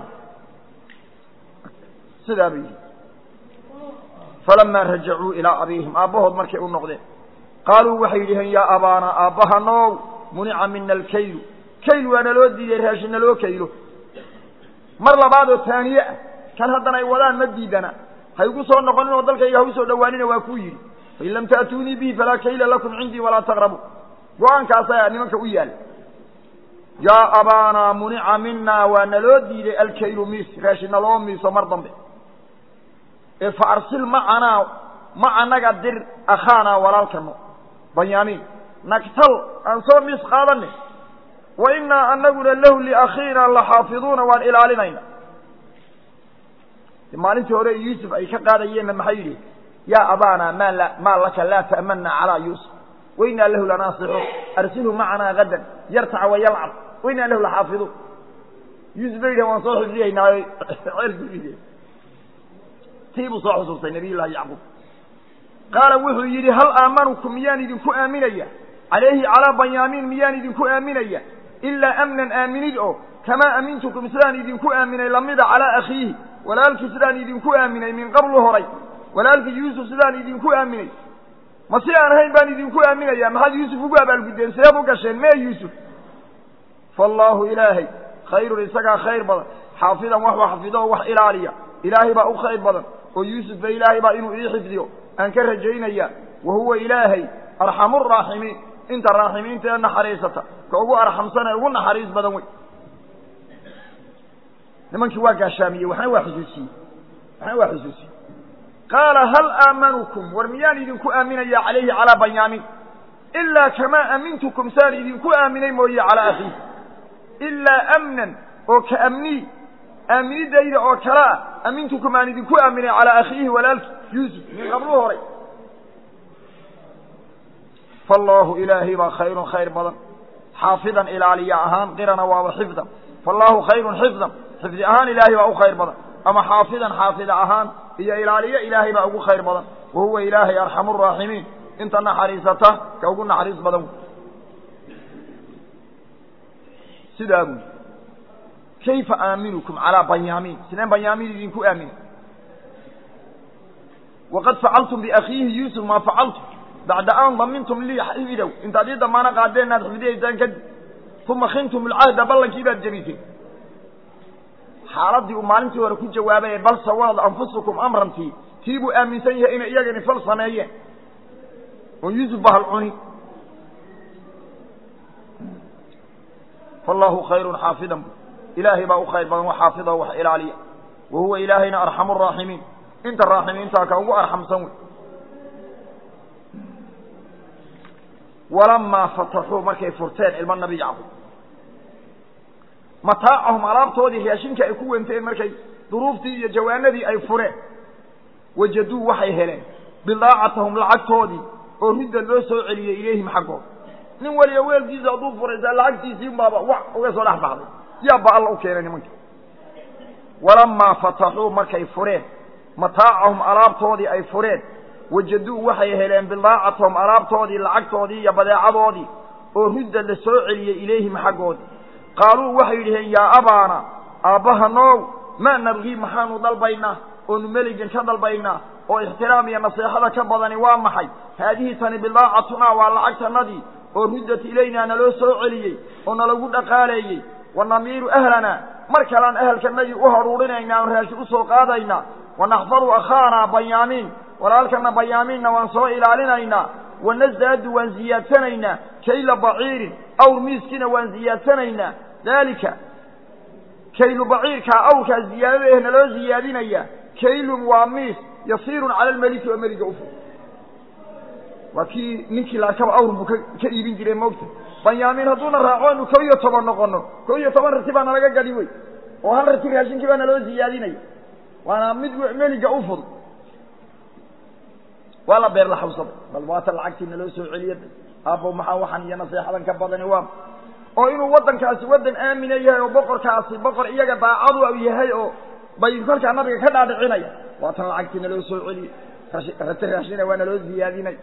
sidaa bay yihi falamaa rajacuu ilaa abiihim aabbahood markay u noqdeen qaaluu waxay yidhaheen yaa abaana aabbahanow munica mina alkaylu kayl waa naloo diiday raashin naloo kaylo mar labaad oo taaniye ah kan haddana ay wadaan ma diidana ha igu soo noqonin oo dalkayga ha u soo dhowaanina waa kuu yidhi fain lam ta'tuunii bihi falaa kayla lakum cindii walaa taqrabu go-aankaasaa nimanka u yaala yaa abaanaa munica minaa waa naloo diiday alkaylu miis raashin naloo miiso mar dambe ee fa arsil macanaa macanaga dir akhaanaa walaalkano banyaamiin nagtal aan soo miis qaadanne wa innaa anaguna lahu liakhiina la xaafiduuna waan ilaalinayna maalintii hore yuusuf ay ka qaadayeenna maxay yidhi yaa abaanaa maa la maa laka laa ta'manna calaa yuusuf wainaa lahu lanaasixu arsilhu macanaa gadan yartaca wayalcab wainaa lahu laxaafiduun yuusuf bay yidhahen waan soo xifdiyaynaayo ceelkii tii buu soo xusuustay nabiy llaahi yacquub qaala wuxuu yidhi hal aamanukum miyaan idinku aaminaya calayhi calaa banyaamiin miyaan idinku aaminaya ilaa amnan aaminid oo kamaa amintukum sidaan idinku aaminay lamida calaa akhiihi walaalkii sidaan idinku aaminay min qablu horay walaalkii yuusuf sidaan idinku aaminay ma si aan ahayn baan idinku aaminaya maxaad yuusuf ugu abaalguddeen sideed u gasheen mee yuusuf faallaahu ilaahay khayrun isagaa khayr badan xaafidan wax wax xafido oo wax ilaaliya ilaahay baa u khayr badan oo yuusuf ba ilaahay baa inuu ii xifdiyo aan ka rajaynaya wa huwa ilaahay arxamu raaximiin inta raaximiinta ee naxariisata ka ugu arxamsan ee ugu naxariis badan wey nimankii waa gaashaamiyey waxna waa xusuusiyey waxna waa xusuusiyey qaala hal aamanukum war miyaan idinku aaminaya calayhi calaa banyaamiin ilaa kamaa amintukum saan idinku aaminay mooye calaa akhiih ilaa amnan oo ka amnii aaminidayda oo kale ah amintukum aan idinku aaminay calaa akhiihi walaalki yuusuf min qablu horay faallaahu ilaahay baa khayrun khayr badan xaafidan ilaaliya ahaan qirana waaba xifdan faallaahu khayrun xifdan xifdi ahaan ilaahay baa u khayr badan ama xaafidan xaafida ahaan iyo ilaaliyo ilaahay baa ugu khayr badan wa huwa ilaahay arxamu raaximiin inta naxariisata ka ugu naxariis badan wey sidaa buu kayfa aaminukum calaa banyaamiin sideen banyaamiin idinku aaminay waqad facaltum biakhiihi yuusuf maa facaltum bacda an damintum lii xifdow intaad ii damaano qaadeen inaad xifdiyaysaan kadib uma khintum alcahda ballankii baad jebisay xaaladii uu maalintii hore ku jawaabay bal sawalad anfusukum amrantii tii buu aaminsan yahay inay iyagani fal sameeyeen oo yuusuf bahal cuni fallaahu khayrun xaafidan ilaahay baa u khayr badan wax xaafida wax ilaaliya wa huwa ilaahayna arxamu raaximiin inta raaximiintaa ka ugu arxamsan wey walamaa fataxuu markay furteen ilmo nabi yacquub mataacahum alaabtoodii raashinka ay ku wenteen markay duruuftii iyo jawaanadii ay fureen wajaduu waxay heleen bidaacatahum lacagtoodii oo ridda loo soo celiyey ilayhim xaggooda nin waliba weelkiisa hadduu furaysaa lacagtiisii unbaaba wax uga soo dhex baxday yaabba alla u keenay nimanka walamaa fataxuu markay fureen mataacahum alaabtoodii ay fureen wajaduu waxay heleen bidaacatahum alaabtoodii lacagtoodii iyo badeecadoodii oo ridda la soo celiyey ilayhim xaggoodii qaaluu waxay yidhaheen yaa abaana aabbaha noow maa nabgii maxaanu dalbaynaa oonu meligan ka dalbaynaa oo ixtiraam iyo naseexada ka badani waa maxay haadihi tani bidaacatunaa waa lacagtanadii oo ruddat ilaynaa naloo soo celiyey oo nalagu dhaqaaleeyey wa namiiru ahlanaa mar kalean ahalkanagii u haruurinaynaa oon raashin u soo qaadaynaa wa naxfaru akhaanaa banyaamiin walaalkana banyaamiinna waan soo ilaalinaynaa wanazaadu waan ziyaadsanaynaa kayla baciirin awr miiskiina waan ziyaadsanaynaa daalika kaylu baciirkaa awrkaa ziyaadada eh naloo ziyaadinaya kaylun waa miis yasiirun cala almeliki oo meliga ufog waa kii ninkii laakaba awr buu ka ka iibin jiray moogta banyaamiin hadduuna raaco anu ko iyo toban noqono ko iyo toban rati baa nalaga gadi wey oo hal rati raashinkii baa naloo ziyaadinaya waana mid meliga u fudud waa la beer la xawsada bal waata lacagtii naloo soo celiya aabbow maxaa waxan iyo naseexadan ka badani waa oo inuu waddankaasi waddan aamina yahay oo boqorkaasi boqor iyaga daacadu yahay oo bay kolkaa nabiga ka dhaadhicinaya waatan lacagtii naloo soo celiye rati raashina waa naloo ziyaadinay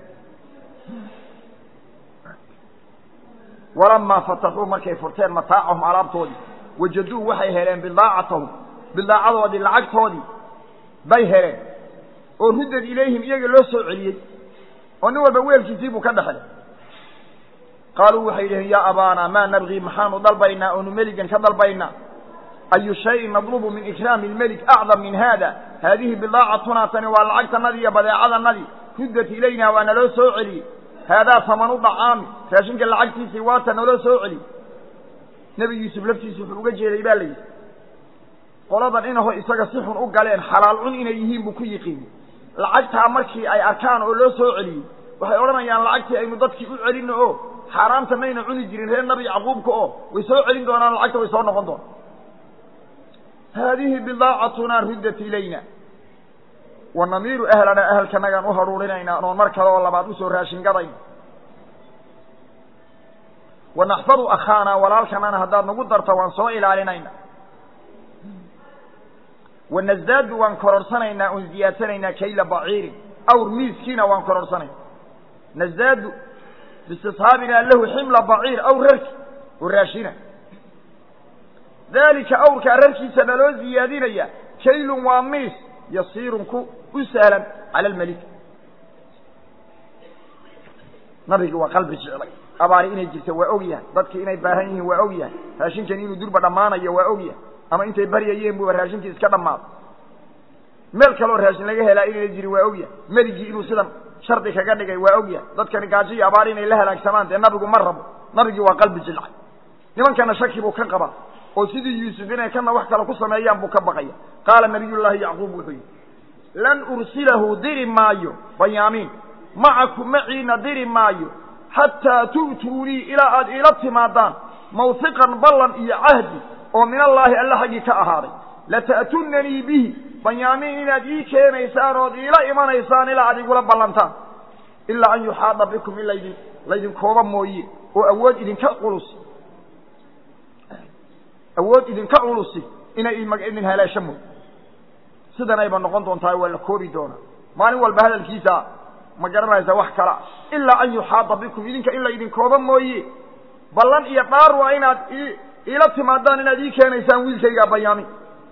walamaa fataxuu markay furteen mataacahum alaabtoodii wajaduu waxay heleen bidaacatahum bidaacadoodii lacagtoodii bay heleen oo ruddad ilayhim iyaga loo soo celiyey oo nin walba weelkiisii buu ka dhexlay qaaluu waxay yidhaheen yaa abaana maa nabgii maxaanu dalbaynaa oonu meligan ka dalbaynaa ayu shayin nadlubu min ikraami lmelik acdam min haada haadihi bidaacatunaa tani waa lacagtanadii iyo badeecadanadii ruddat ilayna waa naloo soo celiyey haadaa tamanu dacaami raashinka lacagtiisii waata naloo soo celiyey nebi yuusuf laftiisu wuxuu uga jeeday baa la yidhi qoladan inaho isaga si xun u galeen xalaal cun inay yihiin buu ku yiqiinay lacagtaa markii ay arkaan oo loo soo celiyey waxay odhanayaan lacagtii aynu dadkii u celino oo xaaraanta mayna cuni jirin reer nabi yacquubka oo way soo celin doonaan lacagta way soo noqon doonaan haadihi bidaacatunaa ruddat ilayna wa namiiru ahlanaa ahalkanagaan u haruurinaynaa oon mar kale oo labaad usoo raashin gadayna wa naxfadu akhaanaa walaalkanana haddaad nagu darto waan soo ilaalinayna wanazaadu waan kororhsanaynaa oon ziyaadsanaynaa kayla baciirin awr miiskiina waan kororhsanayna nazaadu biistishaabinaa lahu ximla baciir awr rarki oo raashina daalika awrkaa rarkiisa naloo ziyaadinaya kaylun waa miis yasiirun ku u sahlan cala almelik nabigi waa qalbi jeclay abaari inay jirto waa og yahay dadkii inay baahan yihiin waa og yahay raashinkani inuu durba dhammaanayo waa og yahay ama intay baryayeen buuba raashinkii iska dhammaaday meel kaloo raashin laga helaa inayna jirin waa og yahay meligii inuu sidan shardi kaga dhigay waa og yahay dadkani gaajo iyo abaari inay la halaagsamaan dee nabigu ma rabo nabigii waa qalbi jilcay nimankana shaki buu ka qabaa oo sidii yuusuf inay kana wax kale ku sameeyaan buu ka baqaya qaala nabiyullaahi yacquub wuxuu yidhi lan ursilahu diri maayo banyaamiin macaku maciina diri maayo xataa tu'tuunii ilaa aad iila timaadaan mawhiqan ballan iyo cahdi oo min allaahi alla xaggii ka ahaaday lata'tunanii bihi banyaamiin inaad ii keenaysaan ood iila imanaysaan ilaa aad igula ballantaan ilaa an yuxaada bikum in laydin laydinkooba mooye oo awood idinka culus awood idinka culusi inay idin haleesho mooy sidan ayba noqon doontaa waa la koobi doonaa maalin walba hadalkiisa ma garanaysa wax kala ilaa an yuxaada bikum idinka in la idinkooba mooye ballan iyo dhaar waa inaad i iila timaadaan inaad ii keenaysaan wiilkaygaa bayaami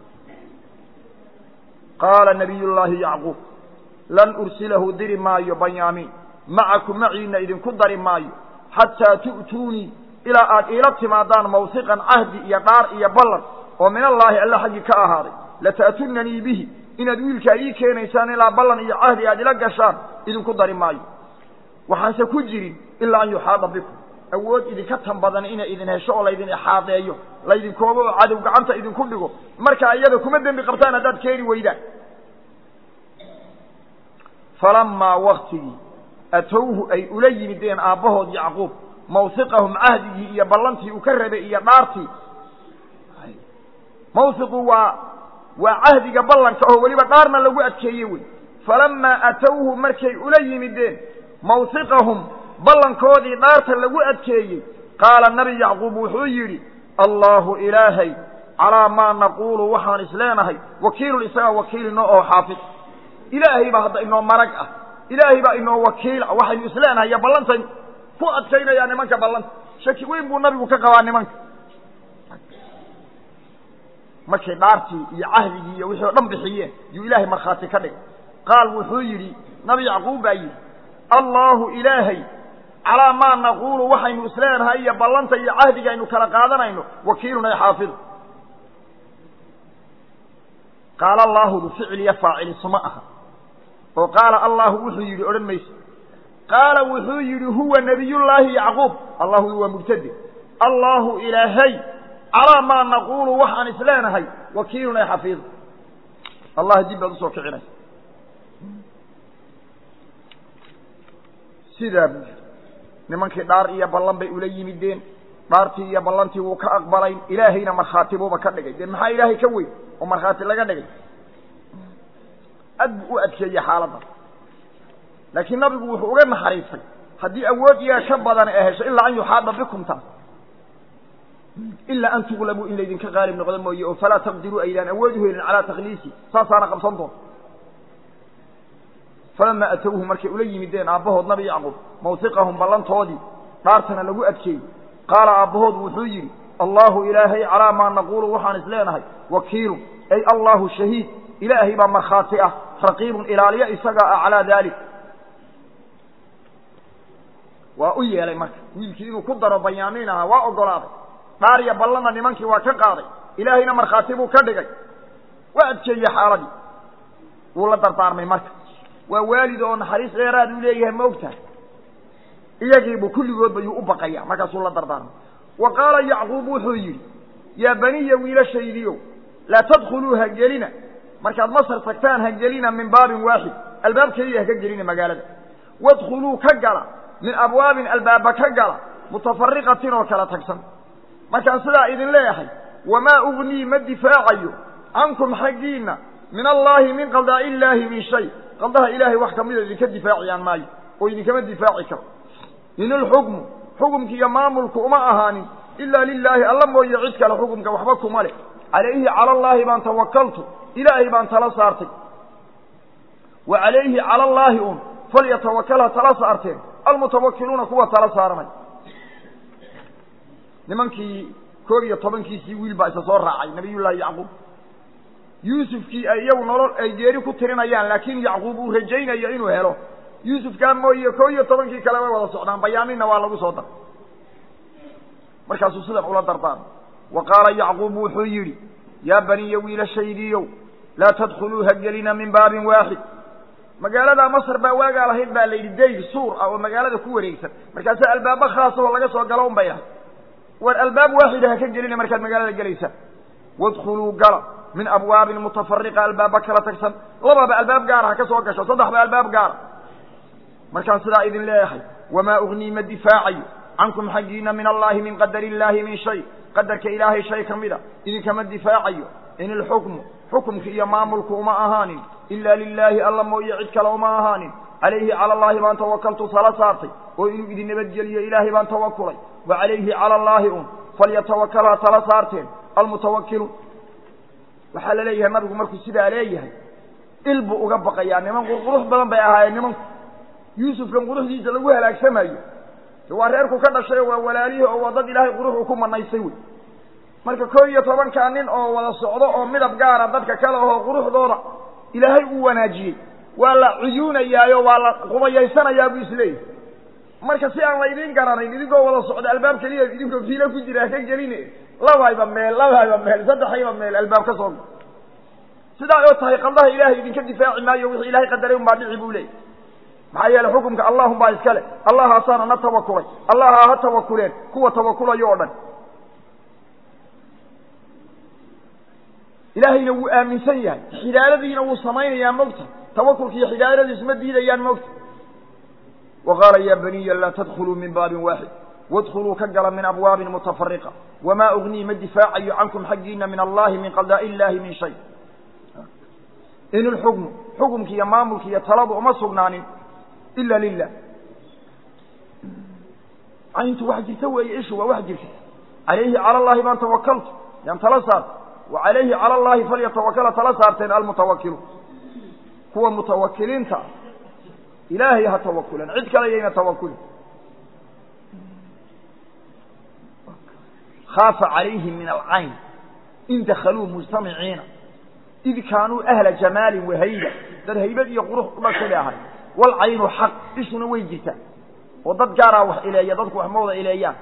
qaala nabiy llaahi yacquub lan ursilahu diri maayo banyaamiin macaku maciina idinku dari maayo xataa tu'tuunii ilaa aad iila timaadaan mawhiqan cahdi iyo dhaar iyo ballan oo min allaahi alla xaggii ka ahaaday lata'tunanii bihi inaad wiilkaa ii keenaysaan ilaa ballan iyo cahdi aad ila gashaan idinku dari maayo waxaanse ku jirin ilaa an yuxaada bikum awood idinka tan badan inay idin hesho oo laydin ixaadeeyo laydinkoobo oo cadow gacanta idinku dhigo marka iyada kuma dembi qabtaan haddaad keeni weydaan falamaa waktigii atowhu ay ula yimideen aabbahood yacquub mawhiqahum cahdigii iyo ballantii uu ka rabay iyo dhaartii mawhiqu waa waa cahdiga ballanka oo weliba dhaarna lagu adkeeye wey falamaa atowhu markay ula yimideen mawhiqahum ballankoodii dhaarta lagu adkeeyey qaala nabi yacquub wuxuu yidhi allaahu ilaahay calaa maa naquulu waxaan isleenahay wakiilun isagaa wakiilino oo xaafid ilaahay baa hadda inoo marag ah ilaahay baa inoo wakiil ah waxaynu isleenahay iyo ballantay ku adkaynayaa nimanka ballanta shaki weyn buu nabigu ka qabaa nimanka markay dhaartii iyo cahdigii iyo wixii o dhan bixiyeen yuu ilaahay markhaati ka dhigay qaal wuxuu yidhi nabi yacquub baa yidhi allaahu ilaahay calaa maa naquulu waxaynu isleenahay iyo ballanta iyo cahdiga aynu kala qaadanayno wakiilun ay xaafidu qaala allaahudu ficiliyo faacili suma aha oo qaala allaahu wuxuu yidhi odhan mayso qaala wuxuu yidhi huwa nebiyullaahi yacquub allahu waa mubtade allaahu ilaahay calaa maa naquulu waxaan isleenahay wakiilun ay xafiidu allah dib baad usoo kicinaysa sidaa buu yidhi nimankii dhaar iyo ballan bay ula yimideen dhaartii iyo ballantii wuu ka aqbalayn ilaahayna markhaati buuba ka dhigay dee maxaa ilaahay ka weyn oo markhaati laga dhigay ad buu u adkeeyey xaaladda laakiin nabigu wuxuu uga naxariistay haddii awood iyaga ka badan ee hesho ilaa an yuxaada bikum taas ilaa an tuqlabuu in laydinka qaalib noqdo mooye oo falaa taqdiruu aydaan awood u helin calaa takhliisi saasaana qabsan doonta falamaa atowhu markay ula yimideen aabbahood nabi yacquub mawhiqahum ballantoodii dhaartana lagu adkeeyey qaala aabbahood wuxuu yidhi allaahu ilaahay calaa maa naquulu waxaan isleenahay wakiilun ay allaahu shahiid ilaahay baa markhaati ah raqiibun ilaaliyo isagaa ah calaa daalik waa u yeelay marka wiilkii inuu ku daro bayaamiin ahaa waa ogolaaday dhaar iyo ballanna nimankii waa ka qaaday ilaahayna markhaati buu ka dhigay waa adkeeyey xaaladii wuu la dardaarmay marka waa waalid oo naxariis dheeraad uu leeyahay ma ogtahay iyagiibuu kulligoodba yuu u baqaya markaasuu la dardaarmay wa qaala yacquub wuxuu yidhi yaa baniya wiilashaydiiow laa tadkhuluu ha gelina markaad masar tagtaan ha gelina min baabin waaxid albaab keliya ha ka gelina magaalada wadkhuluu ka gala min abwaabin albaaba ka gala mutafariqatin oo kala tagsan markaan sidaa idin leeyahay wamaa ugnii ma difaacayo cankum xaggiinna min allaahi min qadaa'i illaahi min shay qadaha ilaahay wax kamida idinka difaaciyaan maayo oo idinkama difaaci karo in ilxukmu xukumki iyo maamulku uma ahaanin ilaa lilaahi alla mooye cid kale xukumka waxba kuma leh calayhi cala allaahi baan tawakaltu ilaahay baan tala saartay wa calayhi cala allaahi un falyatawakal ha tala saarteen almutawakiluuna kuwa tala saaranay nimankii koob iyo tobankiisii wiil baa isa soo raacay nabiyullaahi yacquub yuusufkii ay iyagu nolol ay geeri ku tirinayaan laakiin yacquub uu rajaynayo inuu helo yuusufkaa mooye koob iyo tobankii kale way wada socdaan bayaaminna waa lagu soo daray markaasuu sidan ula dardaarmay wa qaala yacquub wuxuu yidhi yaa baniya wiilashaydiiyow laa tadkhuluu ha gelina min baabin waaxid magaalada masr baa waagaa lahayd baa la yidhi dayr suur ah oo magaalada ku wareegsan markaasa albaabo khaasahoo laga soo galo un bay lahay war albaab waaxida ha ka gelina markaad magaalada gelaysaan wadkhuluu gala min abwaabin mutafariqa albaaba kala tagsan lababa albaab gaara ha ka soo gasho saddexba albaab gaara markaan sidaa idin leeyahay wamaa ugnii ma difaacayo cankum xaggiina min allaahi min qadari illaahi min shay qadarka ilaahay shay ka mida idinkama difaacayo in ilxukmu xukumki iyo maamulku uma ahaanin ilaa lilaahi alla mooye cid kale uma ahaanin calayhi cala allaahi baan tawakaltu tala saartay oo inuu idin nabadgeliyo ilaahay baan tawakulay wa calayhi cala allaahi un falyatawakal ha tala saarteen almutawakiluun waxaa la leeyahay nabigu markuu sidaa leeyahay il buu uga baqayaa niman qurqurux badan bay ahaayeen nimanku yuusufkan quruxdiisa lagu halaagsamayo waa reerku ka dhashay oo waa walaalihii oo waa dad ilaahay quruxu ku manaysay wey marka koo iyo tobankaa nin oo wada socdo oo midab gaara dadka kale ahoo quruxdooda ilaahay uu wanaajiyey waa la cuyuunayaayo waa la qubayaysanayaa buu isleeyahay marka si aan laydiin garanayn idinkoo wada socda albaab keliya idinkoo fiilo ku jira haka geline labayba meel labayba meel saddexayba meel albaab ka soo sidaa oo tahay qaldaha ilaahay idinka difaaci maayo wixii ilahay qadaray un baa dhici buu leeyay maxaa yeeley xukumka allahum baa iska le allahaasaana na tawakulay allaha ha tawakuleen kuwa tawakulayo oo dhan ilaahayna wuu aaminsan yahay xidaaradiina wuu samaynayaa mogta tawakulka iyo xidaaradiisu ma diidayaan mogta wa qaala ya baniya laa tadkuluu min baabin waaxid wadkuluu ka gala min abwaabin mutafariqa wamaa ugnii ma difaacayo cankum xaggiina min allahi min qadaa'i illahi min shay in ilxukmu xukumki iyo maamulki iyo taladu uma sugnaanin ila lilah cayntu wax jirta weeye ishu waa wax jirta calayhi cala allahi baan tawakaltu yaan tala saarta wa calayhi cala allahi falyatawakala tala saarteen almutawakiluun kuwa mutawakiliinta ah ilaahay ha tawakulan cid kale yayna tawakulin khaafa calayhim min alcayn in dakaluu mujtamiciina id kaanuu ahla jamaalin wahayba dad haybad iyo qurux u dhashay bay ahay walcaynu xaq ishuna way jirtaa oo dad gaaraa wax ileeya dadku wax ma wada ileeyaan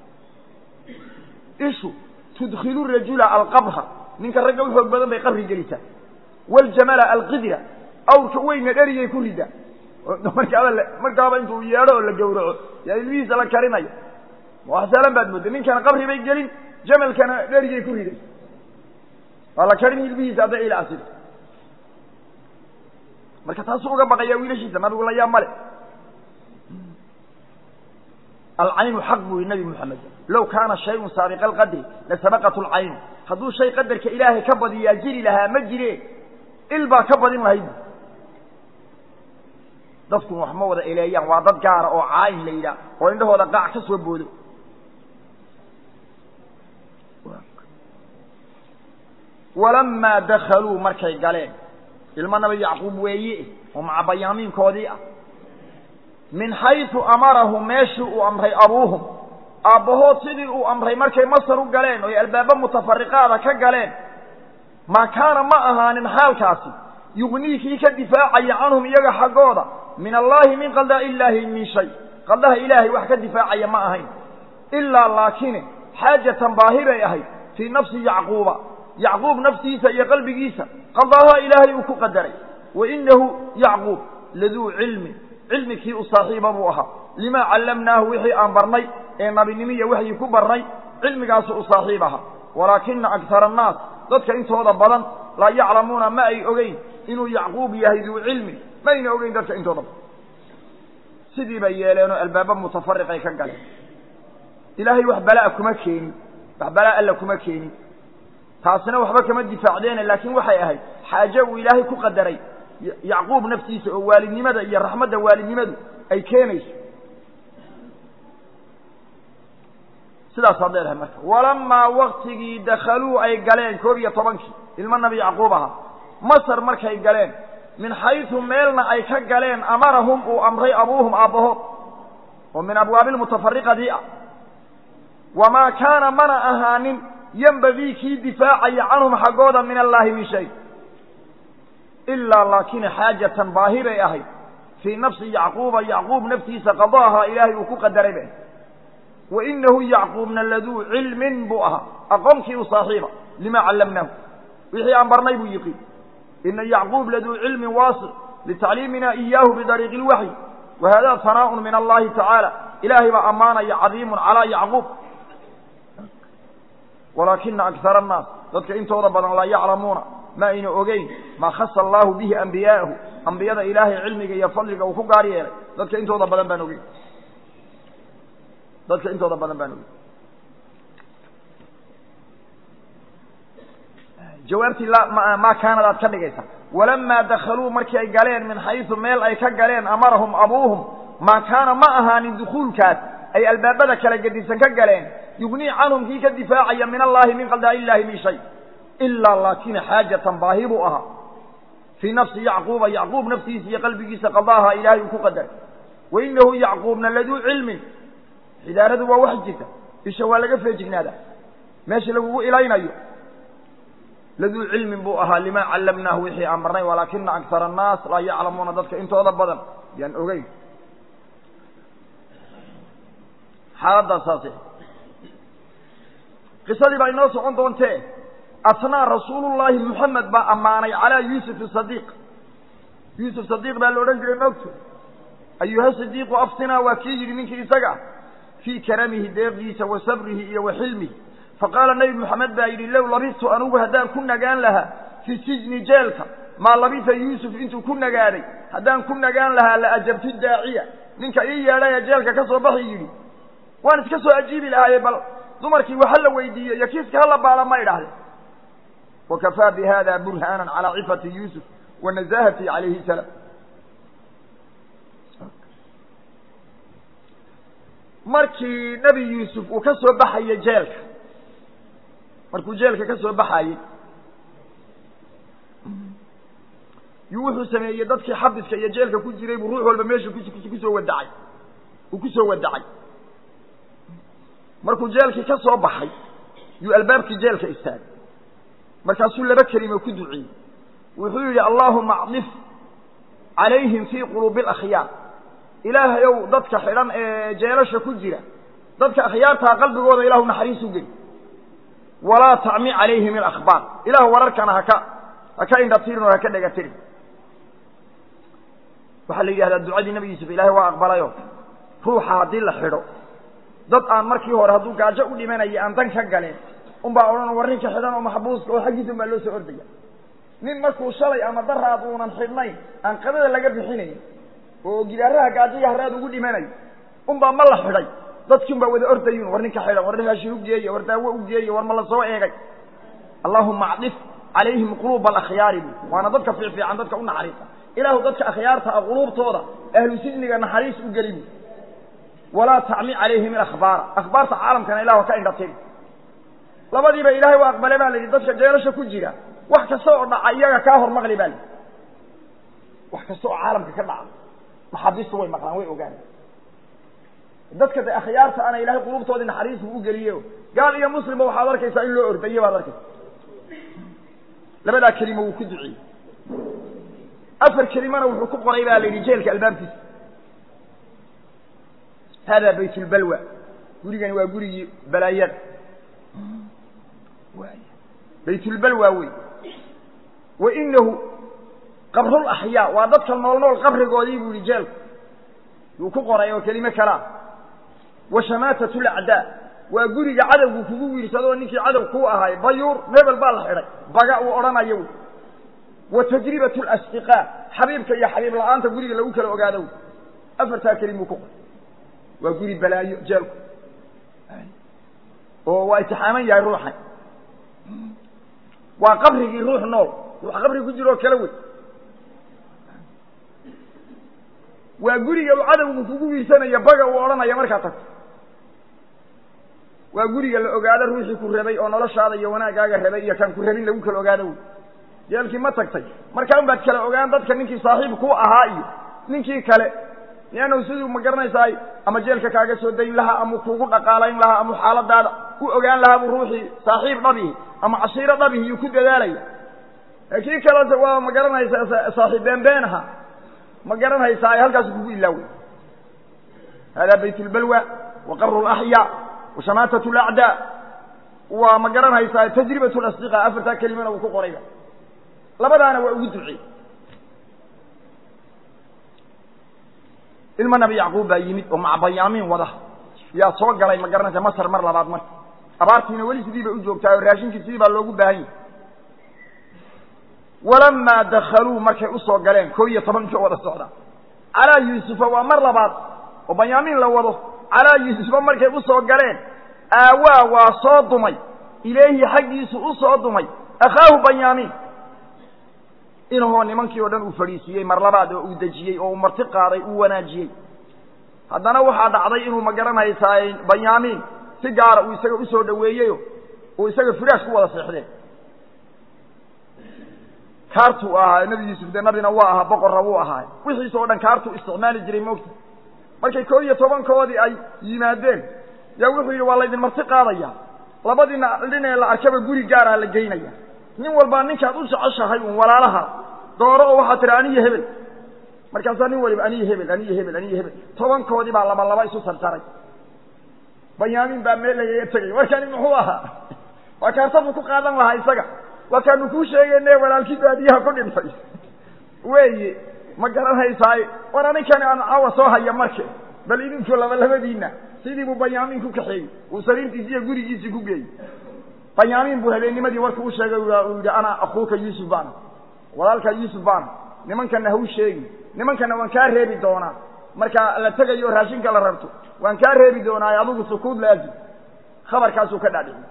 ishu tudkilu rajula alqabra ninka ragga u xoog badan bay qabri gelisaa waljamala alqidra awrka weyna dherigay ku ridaa markaaba markaaba intuu yeedho oo la gawraco yaa ilmihiisa la karinayo wax saalan baad moodda ninkana qabri bay gelin jamalkana dherigay ku riday waa la karin hilbihiisa hadday ila asirto marka taasuu uga baqayaa wiilashiisa nabigu la yaab male alcaynu xaq buu yihi nabi moxamed low kaana shayun saabiqa alqadri lasabaqat lcaynu hadduu shay qadarka ilaahay ka badiyaa jiri lahaa ma jire il baa ka badin lahayd dadkun wax ma wada eleeyaan waa dad gaara oo caayin la yidhaah oo indhahooda qaac ka soo boodo walamaa dakaluu markay galeen ilmo nabi yacquub weeye oo maca bayaamiinkoodii ah min xaysu amarahum meeshii uu amray abuuhum aabbahood sidii uu amray markay masar u galeen oy albaabo mutafariqaada ka galeen maa kaana ma ahaanin xaalkaasi yugnii kii ka difaacaya canhum iyaga xaggooda min allaahi min qaldaa illaahi min shay qaldaha ilaahay wax ka difaacaya ma ahayn ilaa laakine xaajatan baahi bay ahayd fii nafsi yacquuba yacquub naftiisa iyo qalbigiisa qadaaha ilaahay uu ku qadaray wa inahu yacquub laduu cilmin cilmi kii u saaxiiba buu ahaa limaa callamnaahu wixii aan barnay ee nabinimiya waxyi ku barnay cilmigaasu u saaxiib ahaa walaakina akhara annaas dadka intooda badan laa yaclamuuna ma ay ogeyn inuu yacquub yahay duu cilmin ma ayna ogeyn dadka intooda badan sidii bay yeeleenoo albaaba mutafariqay ka galeen ilaahay wax balaa kuma keenin wax balaa alla kuma keenin taasina waxba kama difaacdeene laakiin waxay ahayd xaaje uu ilaahay ku qadaray yacquub naftiisa oo waalidnimada iyo raxmadda waalidnimadu ay keenayso sidaasaad leedahay marka walamaa waktigii dakhaluu ay galeen koob iyo tobankii ilmo nabi yacquub ahaa masar markay galeen min xaysu meelna ay ka galeen amarahum uu amray abuuhum aabbahood oo min abwaabi lmutafariqadii ah wamaa kaana mana ahaanin yembagii kii difaacaya canhum xaggooda min allaahi min shay ilaa laakina xaajatan baahi bay ahayd fii nafsi yacquuba yacquub naftiisa qadaaha ilaahay uu ku qadaray bay wa inahu yacquubna laduu cilmin buu ahaa aqoonkii u saaxiiba lima callamnaahu wixii aan barnay buu yiqiin ina yacquub laduu cilmin waasic litacliimina iyaahu bidariiqi lwaxyi wa hada hanaaءun min allahi tacaala ilaahay baa ammaanaya cadiimun calaa yacquub walaakina akara annaas dadka intooda badan laa yaclamuuna ma ayna ogeyn maa khasa allaahu bihi ambiyaahu ambiyada ilaahay cilmiga iyo fadliga uu ku gaar yeelay dadka intooda badan baan ogeyn dadka intooda badan baan ogeyn jawaabtii maa kaanad aad ka dhigaysa walamaa dakaluu markii ay galeen min xaysu meel ay ka galeen amarahum abuuhum maa kaana ma ahaanin dukuulkaas ay albaabada kala gedisan ka galeen yugnii canhum kii ka difaacaya min allaahi min qaldaa illaahi min shay ilaa laakina xaajatan baahi buu ahaa fii nafsi yacquuba yacquub naftiisa iyo qalbigiisa qadaaha ilaahay uu ku qadaray wa inahu yacquubna laduu cilmin xidaaradu waa wax jirta isha waa laga feejignaadaa meesha lagugu ilaynayo laduu cilmin buu ahaa limaa callamnaahu wixii aan barnay walaakina akara annaas laa yaclamuuna dadka intooda badan yaan ogeyn xaaladdaas saase qisadii baa inoo socon doontee atnaa rasuulullaahi muxamed baa ammaanay calaa yuusuf sadiiq yuusuf sadiiq baa la odhan jiray moogto ayuha sidiiqu aftinaa waa kii yidhi ninkii isaga fii karamihi deeqdiisa wa sabrihi iyo wa xilmihi faqaala nebi moxamed baa yidhi low labistu anugu haddaan ku nagaan lahaa fii sijni jeelka maa labisa yuusuf intuu ku nagaaday haddaan ku nagaan lahaa la ajabtu daaciya ninka ii yeedhay ee jeelka ka soo baxi yidhi waan iska soo ajiibi lahaaye bal dumarkii waxa la weydiiye iyo kiiska hala baala ma idhahdeen wakafaa bi hada burhaana calaa cifati yuusuf wa nazaahati calayhi salaam markii nebi yuusuf uu ka soo baxayey jeelka markuu jeelka ka soo baxayey yuu wuxuu sameeyey dadkii xabiska iyo jeelka ku jiray buu ruux walba meeshu kusoo wadacay uu ku soo wadacay markuu jeelkii ka soo baxay yuu albaabkii jeelka istaagay markaasuu laba kelimo ku duciyey wuxuu yidhi allaahuma acdif calayhim fii quluubi alakhyaar ilaahay ow dadka xidhan ee jeelasha ku jira dadka akhyaartaa qalbigooda ilahu naxariis u geli walaa tacmi calayhim ilakhbaar ilahu wararkana haka haka indhatirin oo haka dhegatirin waxaa la yidhahdaa ducadii nebi yuusuf ilaahay waa aqbalayo ruuxa haddii la xidho dad aan markii hore hadduu gaajo u dhimanaya aan dan ka galeen unbaa odhan war ninka xidhan oo maxbuuska oo xaggiisa unbaa loo soo ordaya nin markuu shalay ama daraad uunan xidhnayn aan qadada laga bixinayn oo gidaaraha gaajo iyo haraad ugu dhimanayo unbaa ma la xidhay dadkii unbaa wada ordayun war ninka xidhan war raashin u geeya war daawo u geeya war ma la soo eegay allahuma acdif calayhim quluuba alakhyaari bu waana dadka fiicfiican dadka u naxariista ilaahu dadka akhyaarta ah quluubtooda ahlu sijniga naxariis u geli bu walaa tacmi calayhim ilakhbaara akhbaarta caalamkana ilahu ka indhatiri labadiiba ilaahay waa aqbale baa la yidhi dadka jeelasha ku jira wax kasta oo dhaca iyaga kaa hor maqli baa la yidhi wax kasta oo caalamka ka dhaca maxaabiistu way maqlaan way ogaan dadka de akhyaarta ana ilahay qulubtoodii naxariis buu u geliye gaal iyo muslimba waxaad arkaysaa in loo ordaye baad arkaysa labadaa kelimo wuu ku duciyey afar kelimana wuxuu ku qoray baa la yidhi jeelka albaabkiisa hada bayt lbalwa gurigani waa gurigii balaayada baytulbalwa wey wa inahu qabrulaxyaa waa dadka nool nool qabrigoodii buu yihi jeelku yuu ku qoray oo kelime kalaa wa shamaatat lacdaa waa guriga cadowgu kugu wiirsadoo ninkii cadow kuu ahaay bayuur mebel baa la xidhay baga uu odhanayo wy wa tajribat lasdiqaa xabiibka iyo xabiib la-aanta guriga lagu kala ogaado afartaa kelimuu ku qoray waa guri balaayo jeelku oo waa itixaaman yahay ruuxan waa qabrigii ruux nool ruux qabri ku jiro oo kale wey waa guriga uu cadowgu kugu wiirsanayo baga uu odhanaya markaa tagto waa guriga la ogaado ruuxii ku rabay oo noloshaada iyo wanaagaaga rabay iyo kaan ku rabin lagu kala ogaado wey jeelkii ma tagtay markaa un baad kala ogaan dadka ninkii saaxiib ku ahaa iyo ninkii kale liannahu siduu ma garanaysaay ama jeelka kaaga soo dayn lahaa ama kuugu dhaqaalayn lahaa ama xaaladaada u ogaan lahaa buu ruuxii saaxiib dhabihi ama cashiiro dhabihi yuu ku dadaalaya kii kalese waa ma garanaysaa saaxiib beenbeen aha ma garanaysaa ay halkaas kugu ilaawey hada bayt lbalwa wa qabru laxyaa wa shamaatat lacdaa waa ma garanaysaa tajribat lasdiqa afartaa kelimana uu ku qorayba labadaana waa ugu ducey ilma nabi yacquub baa yimid oo maca bayaamiin wada yaa soo galay ma garanaysa masar mar labaad marka abaartiina weli sidii bay u joogtaa oo raashinkii sidii baa loogu baahan yahay walamaa dakaluu markay usoo galeen koo iyo tobankii wada socda calaa yuusufa waa mar labaad oo banyaamiin la wado calaa yuusufa markay usoo galeen aawaa waa soo dumay ilayhi xaggiisu u soo dumay akhaahu banyaamiin inahoo nimankii oo dhan uu fadhiisiiyey mar labaad oo uu dejiyey oo uu marti qaaday uu wanaajiyey haddana waxaa dhacday inuu ma garanaysaay banyaamiin si gaara uu isaga usoo dhoweeyeyo uu isaga firaash ku wada seexdeen kaartuu ahaa nebi yuusuf dee nabina waa ahaa boqorra wuu ahaay wixiis oo dhan kaartuu isticmaali jiray moogta markay koo iyo tobankoodii ay yimaadeen yaa wuxuu yidhi waa laydin marti qaadaya labadiina dhinee la arkaba guri gaaraa la geynaya nin walbaa ninkaad u jeceshahay uun walaalaha dooro oo waxaa tihi aniyo hebel markaasaa nin waliba aniyo hebel aniyo hebel aniyo hebel tobankoodii baa laba laba isu sarsaray banyaamiin baa meel lagaga tegay markani muxuu ahaa waa kaartabuu ku qaadan lahaa isaga waa kaanu kuu sheegayne walaalkii baadiyaha ku dhintay weeye ma garanhaysaaye war aninkani aan caawa soo haya marke bal idinku laba labadiina sidii buu banyaamiin ku kaxeeyey uu sariirtiisi iyo gurigiisii ku geeyey banyaamiin buu habeennimadii warkuu u sheegay uu yidhi ana akuuka yuusuf baana walaalkaa yuusuf baana nimankana hau sheegi nimankana waan kaa reebi doonaa marka la tegayo o raashinka la rabto waan kaa reebi doonaaye adigu sukuud laazim khabarkaasuu ka dhaadhiciyey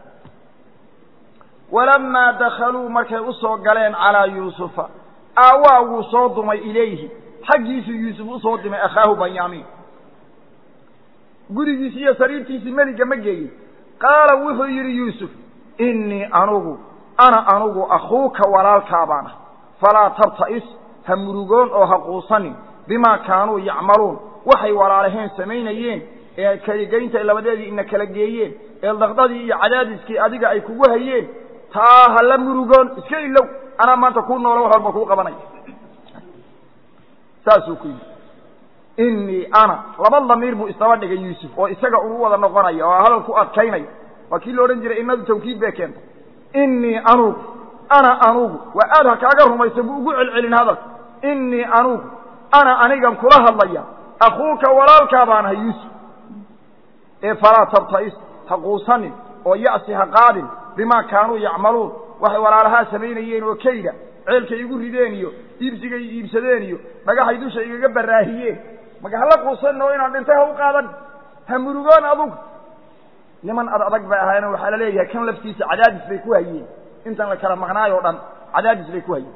walamaa dakaluu markay usoo galeen calaa yuusufa aawaa wuu soo dumay ilayhi xaggiisuu yuusuf usoo dumay akhaahu banyaamiin gurigiisi iyo sariirtiisii meliga ma geeyin qaala wuxuu yidhi yuusuf innii anugu ana anugu akhuuka walaalkaa baan ah falaa tabta'is ha murugoon oo ha quusanin bimaa kaanuu yacmaluun waxay walaalaheen samaynayeen ee kaligeynta labadeedii ina kala geeyeen ee daqdadii iyo cadaadiskii adiga ay kugu hayeen taa ha la murugoon iska ilow anaa maanta kuu noolo wax walba kuu qabanaya saasuu ku yidhi innii ana laba damiir buu isdaba dhigay yuusuf oo isaga uu wada noqonaya oo hadal ku adkaynaya waa kii la odhan jiray innadu tawkiid bay keentay innii anugu ana anugu waa aad ha kaaga rumaysa buu ugu celcelin hadalka innii anugu ana anigan kula hadlaya akhuuka walaalkaa baan ahay yuusuf ee falaa tabta'is ha quusanin oo ya'si ha qaadin bimaa kaanuu yacmaluun waxay walaalahaa samaynayeen oo kayda ceelkay igu rideen iyo iibsigay iibsadeen iyo dhagaxay dusha igaga baraahiyeen maka hala quusanin oo inaan dhintay ha u qaadan ha murugoon adugu niman ad adag bay ahaayeen waxaa la leeyahay kan laftiisa cadaadis bay ku hayeen intan la kala maqnaay o dhan cadaadis bay ku hayeen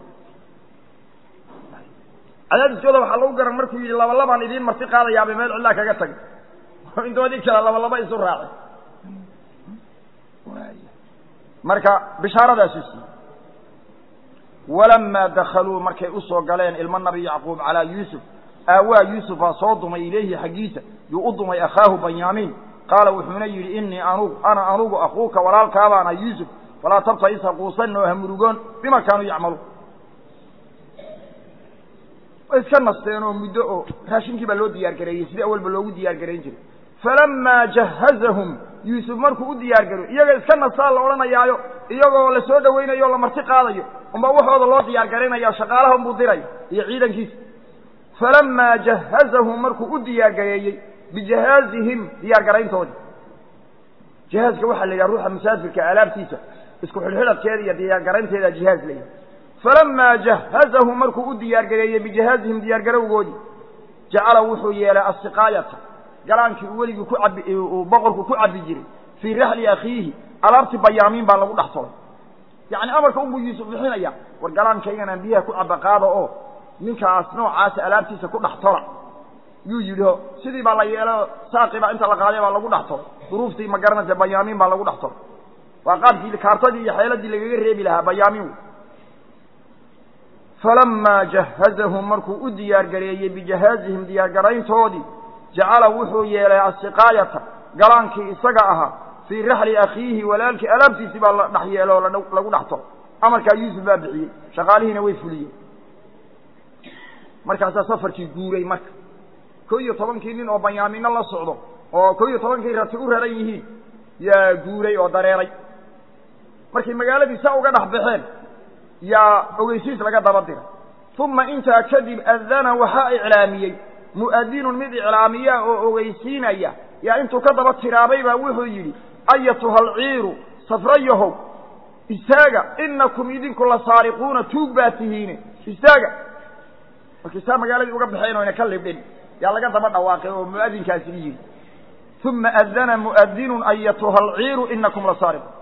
cadaadiskooda waxaa lagu garan markuu yidhi laba labaan idiin marti qaadayaabay meel cidlaa kaga tagay intoodii kale laba laba isu raacay marka bishaaradaasuu siiyey walamaa dakaluu markay usoo galeen ilmo nabi yacquub calaa yuusuf aawaa yuusuf baa soo dumay ilayhi xaggiisa yuu u dumay akhaahu banyaamiin qaala wuxuuna yidhi innii anugu ana anugu akuuka walaalkaabaan ah yuusuf falaa tabta'is ha quusanin oo ha murugoon bima kaanuu yacmaluun way iska nasteen oo muddo oo raashinkii baa loo diyaar gareeyey sidii awalba loogu diyaar garayn jiray falamaa jahazahum yuusuf markuu u diyaar garoy iyaga iska nastaa la odhanayaayo iyagoo la soo dhawaynayo o la marti qaadayo unbaa waxooda loo diyaar garaynaya shaqaalaha unbuu diraya iyo ciidankiisa falamaa jahazahum markuu u diyaar gareeyey bijahaazihim diyaar garayntoodii jihaaska waxaa la yidhaha ruuxa musaafirka alaabtiisa isku xidhxidhadkeeda iyo diyaar garaynteeda jihaaz la yidhaha falamaa jahazahum markuu u diyaar gareeyey bijahaazihim diyaar garowgoodii jacala wuxuu yeelay asiqaayata galaankii uu weligii ku cabi uu boqorku ku cabbi jiray fii raxli akhiihi alaabtii bayaamiin baa lagu dhex tolay yacni amarka unbuu yuusuf bixinaya war galaankaygan aan biyaha ku cabba qaado oo ninkaas noocaasa alaabtiisa ku dhex tola yuu yidhi o sidii baa la yeelo saaqii baa inta la qaaday baa lagu dhex tolay duruuftii ma garanaysa bayaamiin baa lagu dhex tolay waa qaabkii kaartadii iyo xeeladii lagaga reebi lahaa bayaamiin wey falamaa jahazahum markuu u diyaar gareeyey bijahaazihim diyaar garayntoodii jacala wuxuu yeelay asiqaayata galaankii isaga ahaa fii raxli akhiihi walaalkii alaabtiisii baa la dhex yeelo oo lagu dhex tolo amarkaa yuusuf baa bixiyey shaqaalihiina way fuliyeen markaasaa safarkii guuray marka ko iyo tobankii nin oo banyaamino la socdo oo ko iyo tobankii rati u raran yihiin yaa guuray oo dareeray markay magaaladii saa uga dhex baxeen yaa ogeysiis laga daba diray uma intaa kadib adana waxaa iclaamiyey mu'adinun mid iclaamiya oo ogeysiinaya yaa intuu ka daba tiraabay baa wuxuu yidhi ayatuha alciiru safrayahow istaaga inakum idinku la saariquuna tuug baa tihiine istaaga markay saa magaaladii uga baxeen oyna ka libdhin yaa laga daba dhawaaqay oo mu'adinkaasi yidhi uma adana mu'adinun ayatuha alciiru inakum la saariquun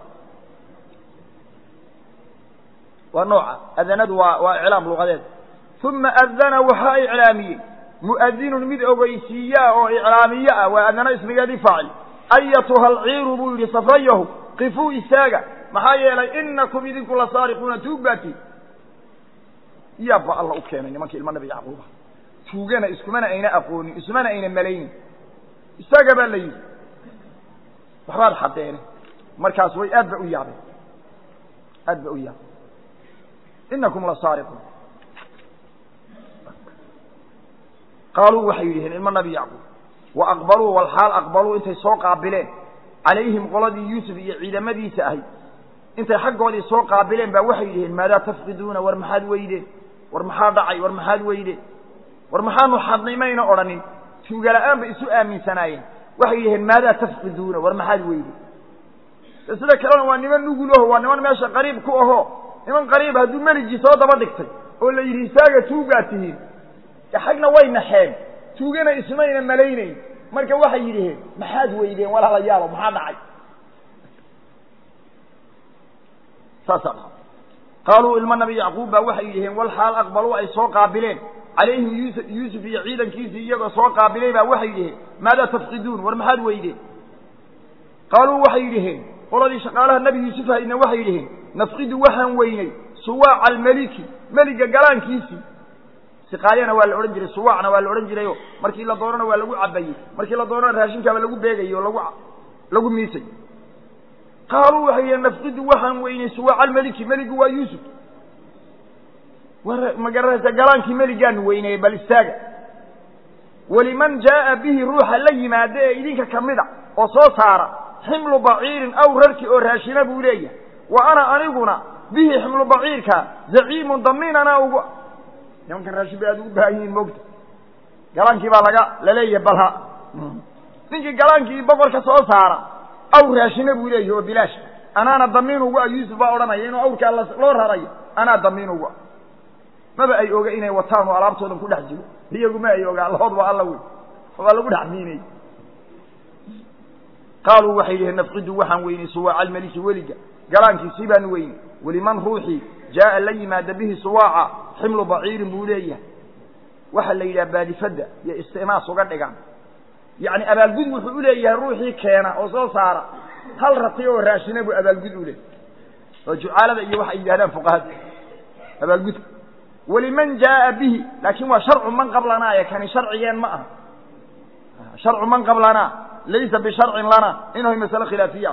waa nooca adanadu waa waa iclaam luqadeed uma adana waxaa iclaamiyey mu'adinun mid ogeysiiyaa oo iclaamiye ah waa adana ismigeedii faacil ayatuha alciiru buu yidhi safrayahu qifuu istaaga maxaa yeelay inakum idinku la saariquuna tuug baatiin yaabba alla u keenay nimanka ilma nabi yacquuba tuugana iskumana ayna aqoonin isumana ayna malaynin istaaga baa la yidhi waxbaad xadeene markaas way aad ba u yaabeen aad ba u yaabeen inakum la saariquun qaaluu waxay yidhaheen ilma nabi yacquub wa aqbaluu walxaal aqbaluu intay soo qaabileen calayhim qoladii yuusuf iyo ciidamadiisa ahay intay xaggoodii soo qaabileen baa waxay yidhaheen maadaa tafqiduuna war maxaad weydeen war maxaa dhacay war maxaad weydeen war maxaanu xadnay mayna odhanin tuugala'aan bay isu aaminsanaayeen waxay yidhaheen maadaa tafqiduuna war maxaad weydeen sida kalena waa niman nugul aho waa niman meesha qariib ku aho niman qariib hadduu meligii soo daba dhigtay oo la yidhi isaaga tuugaa tihiin xagna way naxeen tuugana ismayna malaynayn marka waxay yidhaheen maxaad weydeen walaalayaalo maxaa dhacay saasaa dha qaaluu ilma nabi yacquub baa waxay yidhaheen wal xaal aqbaluu ay soo qaabileen calayhim yuusuf yuusuf iyo ciidankiisii iyagoo soo qaabilay baa waxay yidhaheen maadaa tafqiduun war maxaad weydeen qaaluu waxay yidhaheen qoladii shaqaalaha nebi yuusuf haydna waxay yidhaheen nafqidu waxaan weynay suwaaca almeliki meliga galaankiisii siqaayana waa la odhan jiray suwaacna waa la odhan jirayo markii la doonana waa lagu cabayey markii la doonana raashinkaaba lagu beegayey oo lagu lagu miisay qaaluu waxay yidhaheen nafqidu waxaan weynay suwaaca almeliki meligu waa yuusuf war magarasa galaankii meligaanu weynayey bal istaaga waliman jaa'a bihi ruuxa la yimaada ee idinka ka mida oo soo saara ximlu baciirin aw rarki oo raashina buu leeyahay wa ana aniguna bihi ximlu baciirka zaciimun damiin anaa ugu nimankan raashin bay aad ugu baahan yihiin moogta galaankii baa laga laleeyahay balha ninkii galaankii boqorka soo saara aw raashina buu leeyahay oo bilaash anaana damiin ugu a yuusuf baa odhanaya inuu awrkaa loo rarayo anaa damiin ugu a maba ay oga inay wataan oo alaabtoodan ku dhex jiro iyaguma ay oga allahood waa alla wey waa lagu dhex miinay qaaluu waxay yidhaheen nafqidu waxaan weynay suwaaca almeliki weliga galaankiisii baanu weynay weliman ruuxii jaa'a la yimaada bihi suwaaca ximlu baciirin buu leeyahay waxaa la yidhaha baadifadda iyo istimaas uga dhigaan yacni abaalgud wuxuu u leeyahay ruuxii keena oo soo saara hal rati oo raashina buu abaalgud u leeyahay oo jucaalada iyo waxay yidhahdaan fuqahada abaalgudka waliman jaa'a bihi laakiin waa sharcu man qablanaa ee kani sharcigeen ma aha sharcu man qablanaa laysa bisharcin lana inahu masale khilaafiya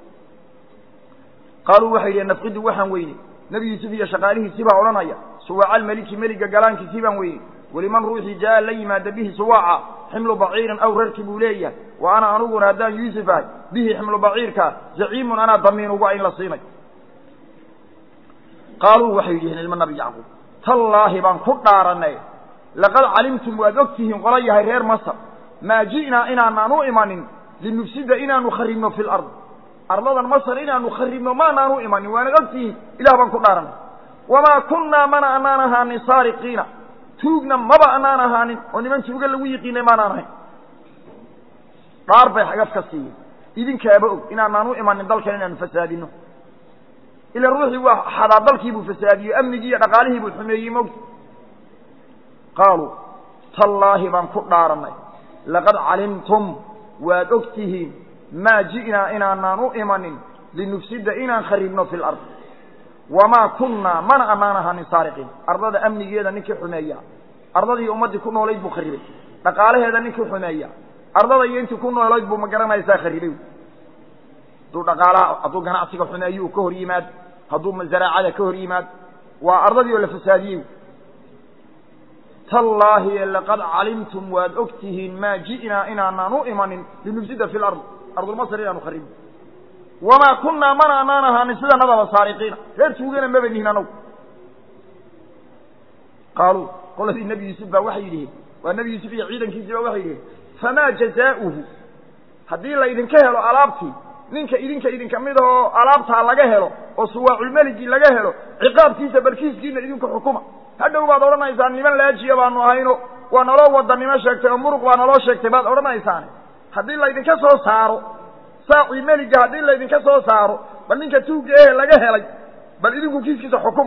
qaaluu waxay yidhaheen nafqidu waxaan weynay nebi yuusuf iyo shaqaalihiisii baa odhanaya suwaaca almeliki meliga galaankiisii baan weynay weliman ruuxii jaa'a la yimaada bihi suwaaca ximlu baciirin aw rarki buu leeyahay wa ana aniguna haddaan yuusuf ahay bihi ximlu baciirka zaciimun anaa damiin ugu in la siinay qaaluu waxay yidhaheen ilma nabi yacquub tallaahi baan ku dhaaranay laqad calimtum waad og tihiin qola yahay reer masar maa ji'naa inaanaan u imanin linufsida inaanu kharibno fi lard arladan masar inaanu kharibno maanaan u imanin waanad og tihiin ilah baan ku dhaaranay wamaa kunnaa mana anaan ahaanin saariqiina tuugna maba anaan ahaanin oo niman tuuga lagu yiqiinay maanaan ahayn dhaar bay xagaf ka siiyeen idinkaaba og inaanaan u imanin dalkan inaanu fasaadino ila ruuxii waa xadaa dalkii buu fasaadiyey amnigii iyo dhaqaalihii buu xumeeyey mogta qaaluu tallaahi baan ku dhaaranay laqad calimtum waad og tihiin maa ji'naa inaanaan u imanin linufsida inaan kharibno fi lard wamaa kunnaa mana anaan ahaanin saariqiin ardada amnigeeda ninkii xumeeya ardadii ummaddii ku noolayd buu kharibay dhaqaalaheeda ninkii xumeeya ardada iyo intii ku noolayd buu ma garanaysaa kharibay hadduu dhaqaalaha hadduu ganacsiga xumeeyo uu ka hor yimaado hadduu zaraacada ka hor yimaado waa ardadii oo la fasaadiyey tallaahi laqad calimtum waad og tihiin maa ji'naa inaanaan u imanin linufsida fi lard ardulmasr inaanu kharibno wamaa kunnaa mana anaan ahaanin sidanadaba saariqiina reer tuugana maba nihin anagu qaaluu qoladii nebi yuusuf baa waxay yidhiheen waa nebi yuusuf iyo ciidankiisii baa waxay yidhiheen famaa jazaa'uhu haddii laydinka helo alaabtii ninka idinka idinka mid ahoo alaabtaa laga helo oo suwaaculmeligii laga helo ciqaabkiisa barkiiskiina idinku xukuma hadhow baad odhanaysaan niman laajiya baanu ahayno waa naloo wadanimo sheegtay oo muruq baa naloo sheegtay baad odhanaysaane haddii laydinka soo saaro saacii meliga haddii laydinka soo saaro bal ninka tuugga ehe laga helay bal idinku kiiskiisa xukuma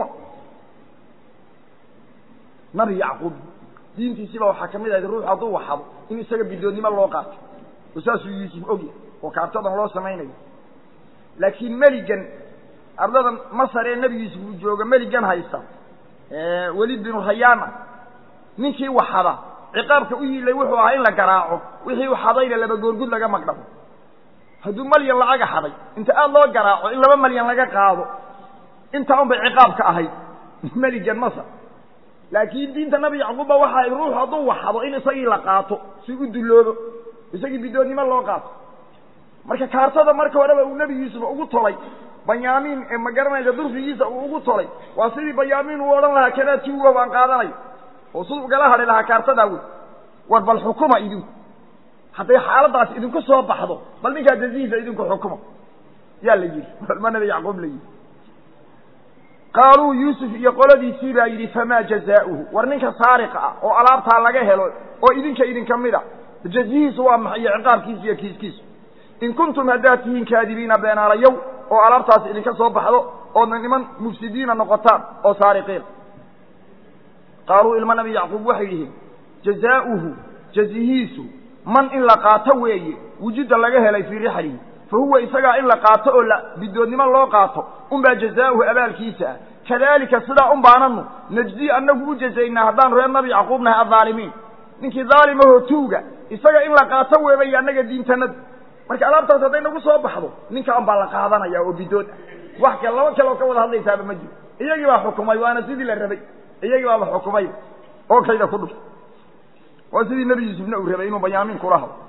nabi yacquub diintiisiiba waxaa ka mid ahayd ruux hadduu waxado in isaga bidoonnimo loo qaato oo saasuu yuusuf ogyahay oo kaartadan loo samaynayo laakiin meligan ardadan masar ee nebi yuusuf uu jooga meligan haysta welid binu rayaana ninkii waxada ciqaabka u yiilay wuxuu ahaa in la garaaco wixii u xadayna laba goorgud laga magdhabo hadduu malyan lacaga xaday inta aada loo garaaco in laba malyan laga qaado intaa un bay ciqaabka ahayd meligan masar laakiin diinta nabi yacquubba waxa ay ruux hadduu waxado in isagii la qaato si u dulloobo isagii bidoonnimo loo qaato marka kaartada marka horeba uu nebi yuusuf ugu tolay banyaamiin ee ma garanaysa durfigiisa uu ugu tolay waa sidii banyaamiin uu odhan lahaa kadaa tiuga baan qaadanayo oo siduu ugala hadhi lahaa kaartadaa wey war bal xukuma idinku hadday xaaladaas idinku soo baxdo bal ninkaa jazihiisa idinku xukuma yaa la yidhi ma nabi yacquub la yidhi qaaluu yuusuf iyo qoladiisii baa yidhi famaa jazaa'uhu war ninka saariqa ah oo alaabtaa laga helo oo idinka idinka mid a jazihiisu waa maxay iyo ciqaabkiisu iyo kiiskiisu in kuntum haddaad tihiin kaadibiina beenaalayow oo alaabtaas idinka soo baxdo oodna niman mufsidiina noqotaan oo saariqiin qaaluu ilma nabi yacquub waxay yihiin jazaa'uhu jazihiisu man in la qaato weeye wujudda laga helay fii rixlihi fa huwa isagaa in la qaato oo la bidoodnimo loo qaato unbaa jazaa'uhu abaalkiisa ah kadaalika sidaa un baananu najzi annagu u jazaynaa haddaanu reer nabi yacquub nahay addaalimiin ninkii daalimahoo tuuga isaga in la qaato weebay annaga diintanadu marka alaabtaas hadday nagu soo baxdo ninkaan baa la qaadanaya oo bidood ah wax kale laba kale oo ka wada hadlaysaaba ma jiro iyagii baa xukumay waana sidii la rabay iyagii baaba xukumay oo kayda ku dhuftay waa sidii nebi yuusufna uu rabay inuu banyaamiin kula hado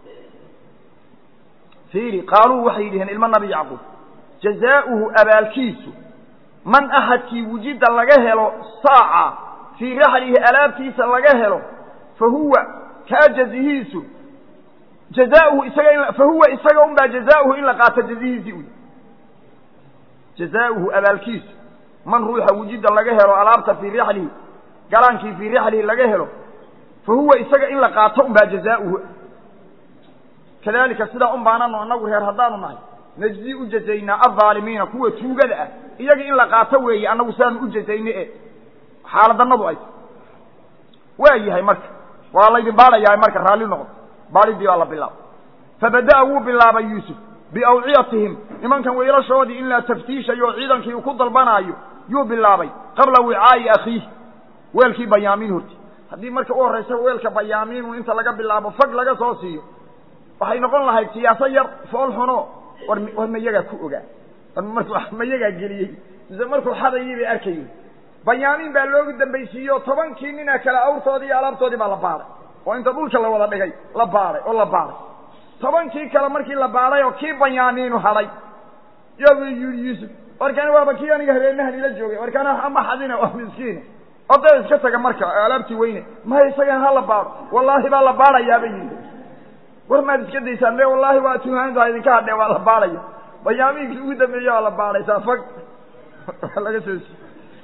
fiiri qaaluu waxay yidhaheen ilmo nabi yacquub jazaa'uhu abaalkiisu man axadkii wujida laga helo saaca fii raxlihi alaabtiisa laga helo fa huwa kaa jazihiisu jazaauhu isaga in fa huwa isaga un baa jazaauhu in la qaato jazihiisii uy jazaauhu abaalkiisu man ruuxa wujida laga helo alaabta fii rixlihi galaankii fii rixlihi laga helo fa huwa isaga in la qaato un baa jazaauhu kadalika sidaa un baananu annagu reer haddaanu nahay najzi u jazaynaa aldaalimiina kuwa tuugada ah iyaga in la qaato weeye annagu sidaanu u jazayne e xaaladanadu ay waa yahay marka waa laydin baadhayaa marka raalli noqdo baadhidii baa la bilaabay fabada'a wuu bilaabay yuusuf biawciyatihim nimankan weelashoodii in la taftiishayo oo ciidankii uu ku dalbanaayo yuu bilaabay qabla wicaa'i akhiihi weelkii bayaamiin horti haddii marka u horraysa weelka bayaamiinu inta laga bilaabo fag laga soo siiyo waxay noqon lahayd siyaaso yar fool xuno war war mayagaa ku ogaa markuu mayagaa geliyey mise markuu xadayii bay arkayeen bayaamiin baa loogu dambaysiiyo tobankii nina kale awrtoodii iyo alaabtoodii baa la baadhay oo inta dhulka la wada dhigay la baadhay oo la baadhay tobankii kale markii la baadhay oo kii bayaamiinu hadhay yabu yidhi yuusuf warkani waaba kii aniga habeenahan ila joogay warkana ama xadina waa miskiina oday iska taga marka alaabtii weyne maya isagan ha la baadho wallaahi baa la baadhayaabay yidhi war maad iska daysaan me wallaahi waa tuhaantaa idinka hadhee waa la baadhaya bayaamiinkii ugu dambeeye waa la baadhaysaa fag waa laga soo si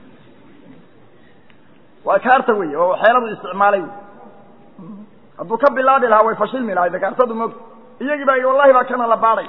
waa kaarta wey oo xeeladu isticmaalay hadduu ka bilaabi lahaa way fashilmi lahayd kaartadu moogta iyagii baa wallahi baa kana la baadhay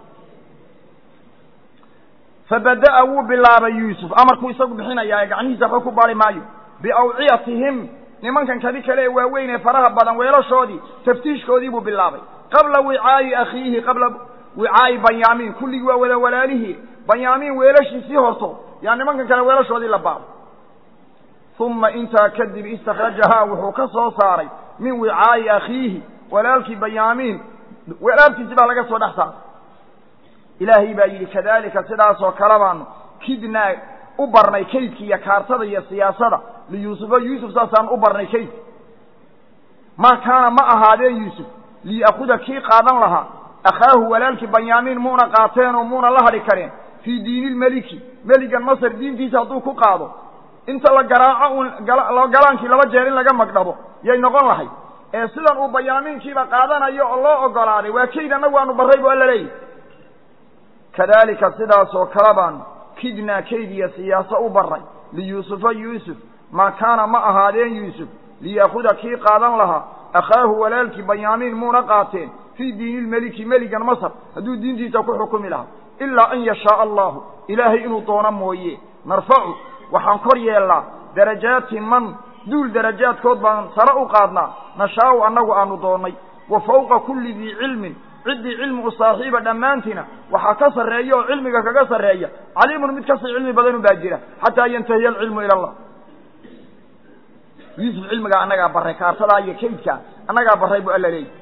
fabada'a wuu bilaabay yuusuf amarkuu isagu bixinayaa ee gacmihiisa waxba ku baari maayo biawciyatihim nimankan kadi kale ee waaweyn ee faraha badan weelashoodii taftiishkoodii buu bilaabay qabla wicaa'i akhiihi qabla wicaa'i banyaamiin kulligii waa wada walaalihii banyaamiin weelashiisii horto yaa nimankan kale weelashoodii la baabay uma intaa kadib istakrajahaa wuxuu ka soo saaray min wicaa'i akhiihi walaalkii banyaamiin walaalkiisi baa laga soo dhex saaray ilaahay baa yidhi kadalika sidaasoo kale baanu kidnaa u barnay kaydki iyo kaartada iyo siyaasada liyuusufa yuusuf saasaan u barnay kaydki maa kaana ma ahaadeen yuusuf liya'kuda kii qaadan lahaa akhaahu walaalkii banyaamiin muuna qaateen oo muuna la hadhi kareen fii diini lmeliki meligan masar diintiisa hadduu ku qaado inta la garaaco uun galaankii laba jeer in laga magdhabo yay noqon lahayd ee sidan uu bayaamiinkiiba qaadanayo oo loo ogolaaday waa kayd annagu aanu barray bu alla leeyahy kadalika sidaasoo kale baanu kidnaa kayd iyo siyaaso u barray liyuusufa yuusuf maa kaana ma ahaadeen yuusuf liya'kuda kii qaadan lahaa akhaahu walaalkii banyaamiin muuna qaateen fii diini lmeliki meligan masar hadduu diintiisa ku xukumi lahaa ilaa an yashaaa allahu ilaahay inuu doono mooye narfacu waxaan kor yeelnaa darajaati man duul darajaadkood baan sare u qaadnaa nashaau annagu aanu doonnay wa fawqa kulli dii cilmin ciddii cilmi u saaxiiba dhammaantiina waxaa ka sarreeya oo cilmiga kaga sarreeya caliimun mid kasii cilmi badanu baa jira xataa yantahiya alcilmu ila allah yuusuf cilmigaa annagaa barray kaartadaa iyo kaydkaa annagaa barray bu alla leeyahy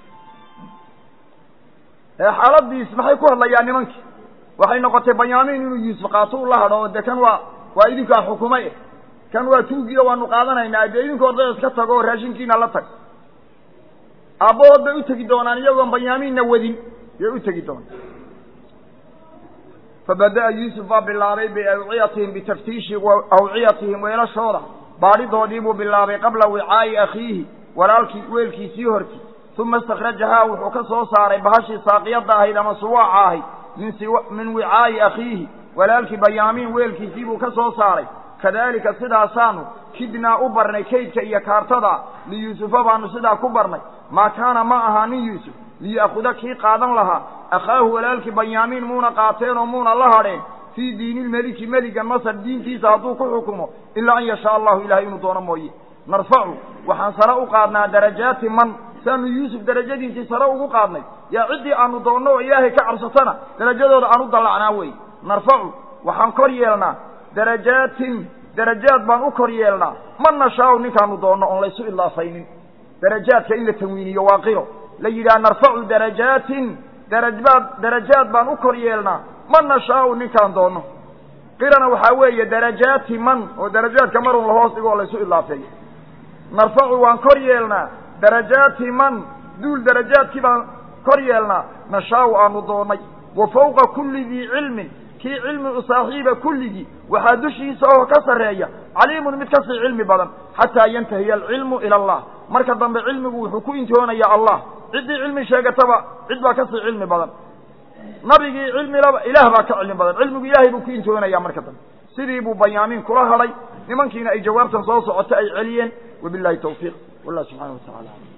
xaaladiis maxay ku hadlayaan nimankii waxay noqotay banyaamiin inuu yuusuf qaato u la hadho oo de kan waa waa idinkaa xukumay kan waa tuugiyo waanu qaadanaynaa dee idinku ordaya iska tago oo raashinkiina la tag aabbahood bay u tegi doonaan iyagoon banyaamiinna wadin yay u tegi doonaan fabada'a yuusuf baa bilaabay biawciyatihim bitaftiishi awciyatihim weelashooda baadhidoodii buu bilaabay qabla wicaa'i akhiihi walaalkii weelkiisii horti uma istakhrajahaa wuxuu ka soo saaray bahashii saaqiyadda ahayd ama suwaaca ahayd min wicaa'i akhiihi walaalkii bayaamiin weelkiisii buu ka soo saaray kadaalika sidaasaanu kidnaa u barnay kaydka iyo kaartada liyuusufa baanu sidaa ku barnay maa kaana ma ahaanin yuusuf liya'khuda kii qaadan lahaa akhaahu walaalkii banyaamiin muuna qaateen oo muuna la hadheen fii diinilmeliki meliga masar diintiisa hadduu ku xukumo ilaa an yashaa allahu ilahay inuu doono mooye narfacu waxaan sare u qaadnaa darajaati man saanu yuusuf darajadiisii sare ugu qaadnay yaa ciddii aanu doonno oo ilaahay ka cabsatana darajadooda aan u dallacnaa wey narfacu waxaan kor yeelnaa darajaatin darajaad baan u kor yeelnaa man nashaau ninkaanu doonno oon laysu idaafaynin darajaadka in la tanwiiniyo waa qiro la yidhaha narfacu darajaatin darabaad darajaad baan u kor yeelnaa man nashaau ninkaan doonno qirana waxaa weeye darajaati man oo darajaadka marun lahoos dhigo oo laysu idaafeeyo narfacu waan kor yeelnaa darajaati man duul darajaadkii baan kor yeelnaa nashaau aanu doonnay wa fawqa kulli dii cilmin kii cilmi u saaxiiba kulligii waxaa dushiisa oo ka sarreeya caliimun mid kasii cilmi badan xataa yantahiya alcilmu ila allah marka dambe cilmigu wuxuu ku intihoonayaa allah ciddii cilmi sheegataba cid baa kasii cilmi badan nabigii cilmilaba ilaah baa ka cilmi badan cilmigu ilaahay buu ku intihoonaya marka dambe sidii buu bayaamiin kula hadhay nimankiina ay jawaabtan soo socota ay celiyeen wabillahi tawfiiq wallah subxana wa tacala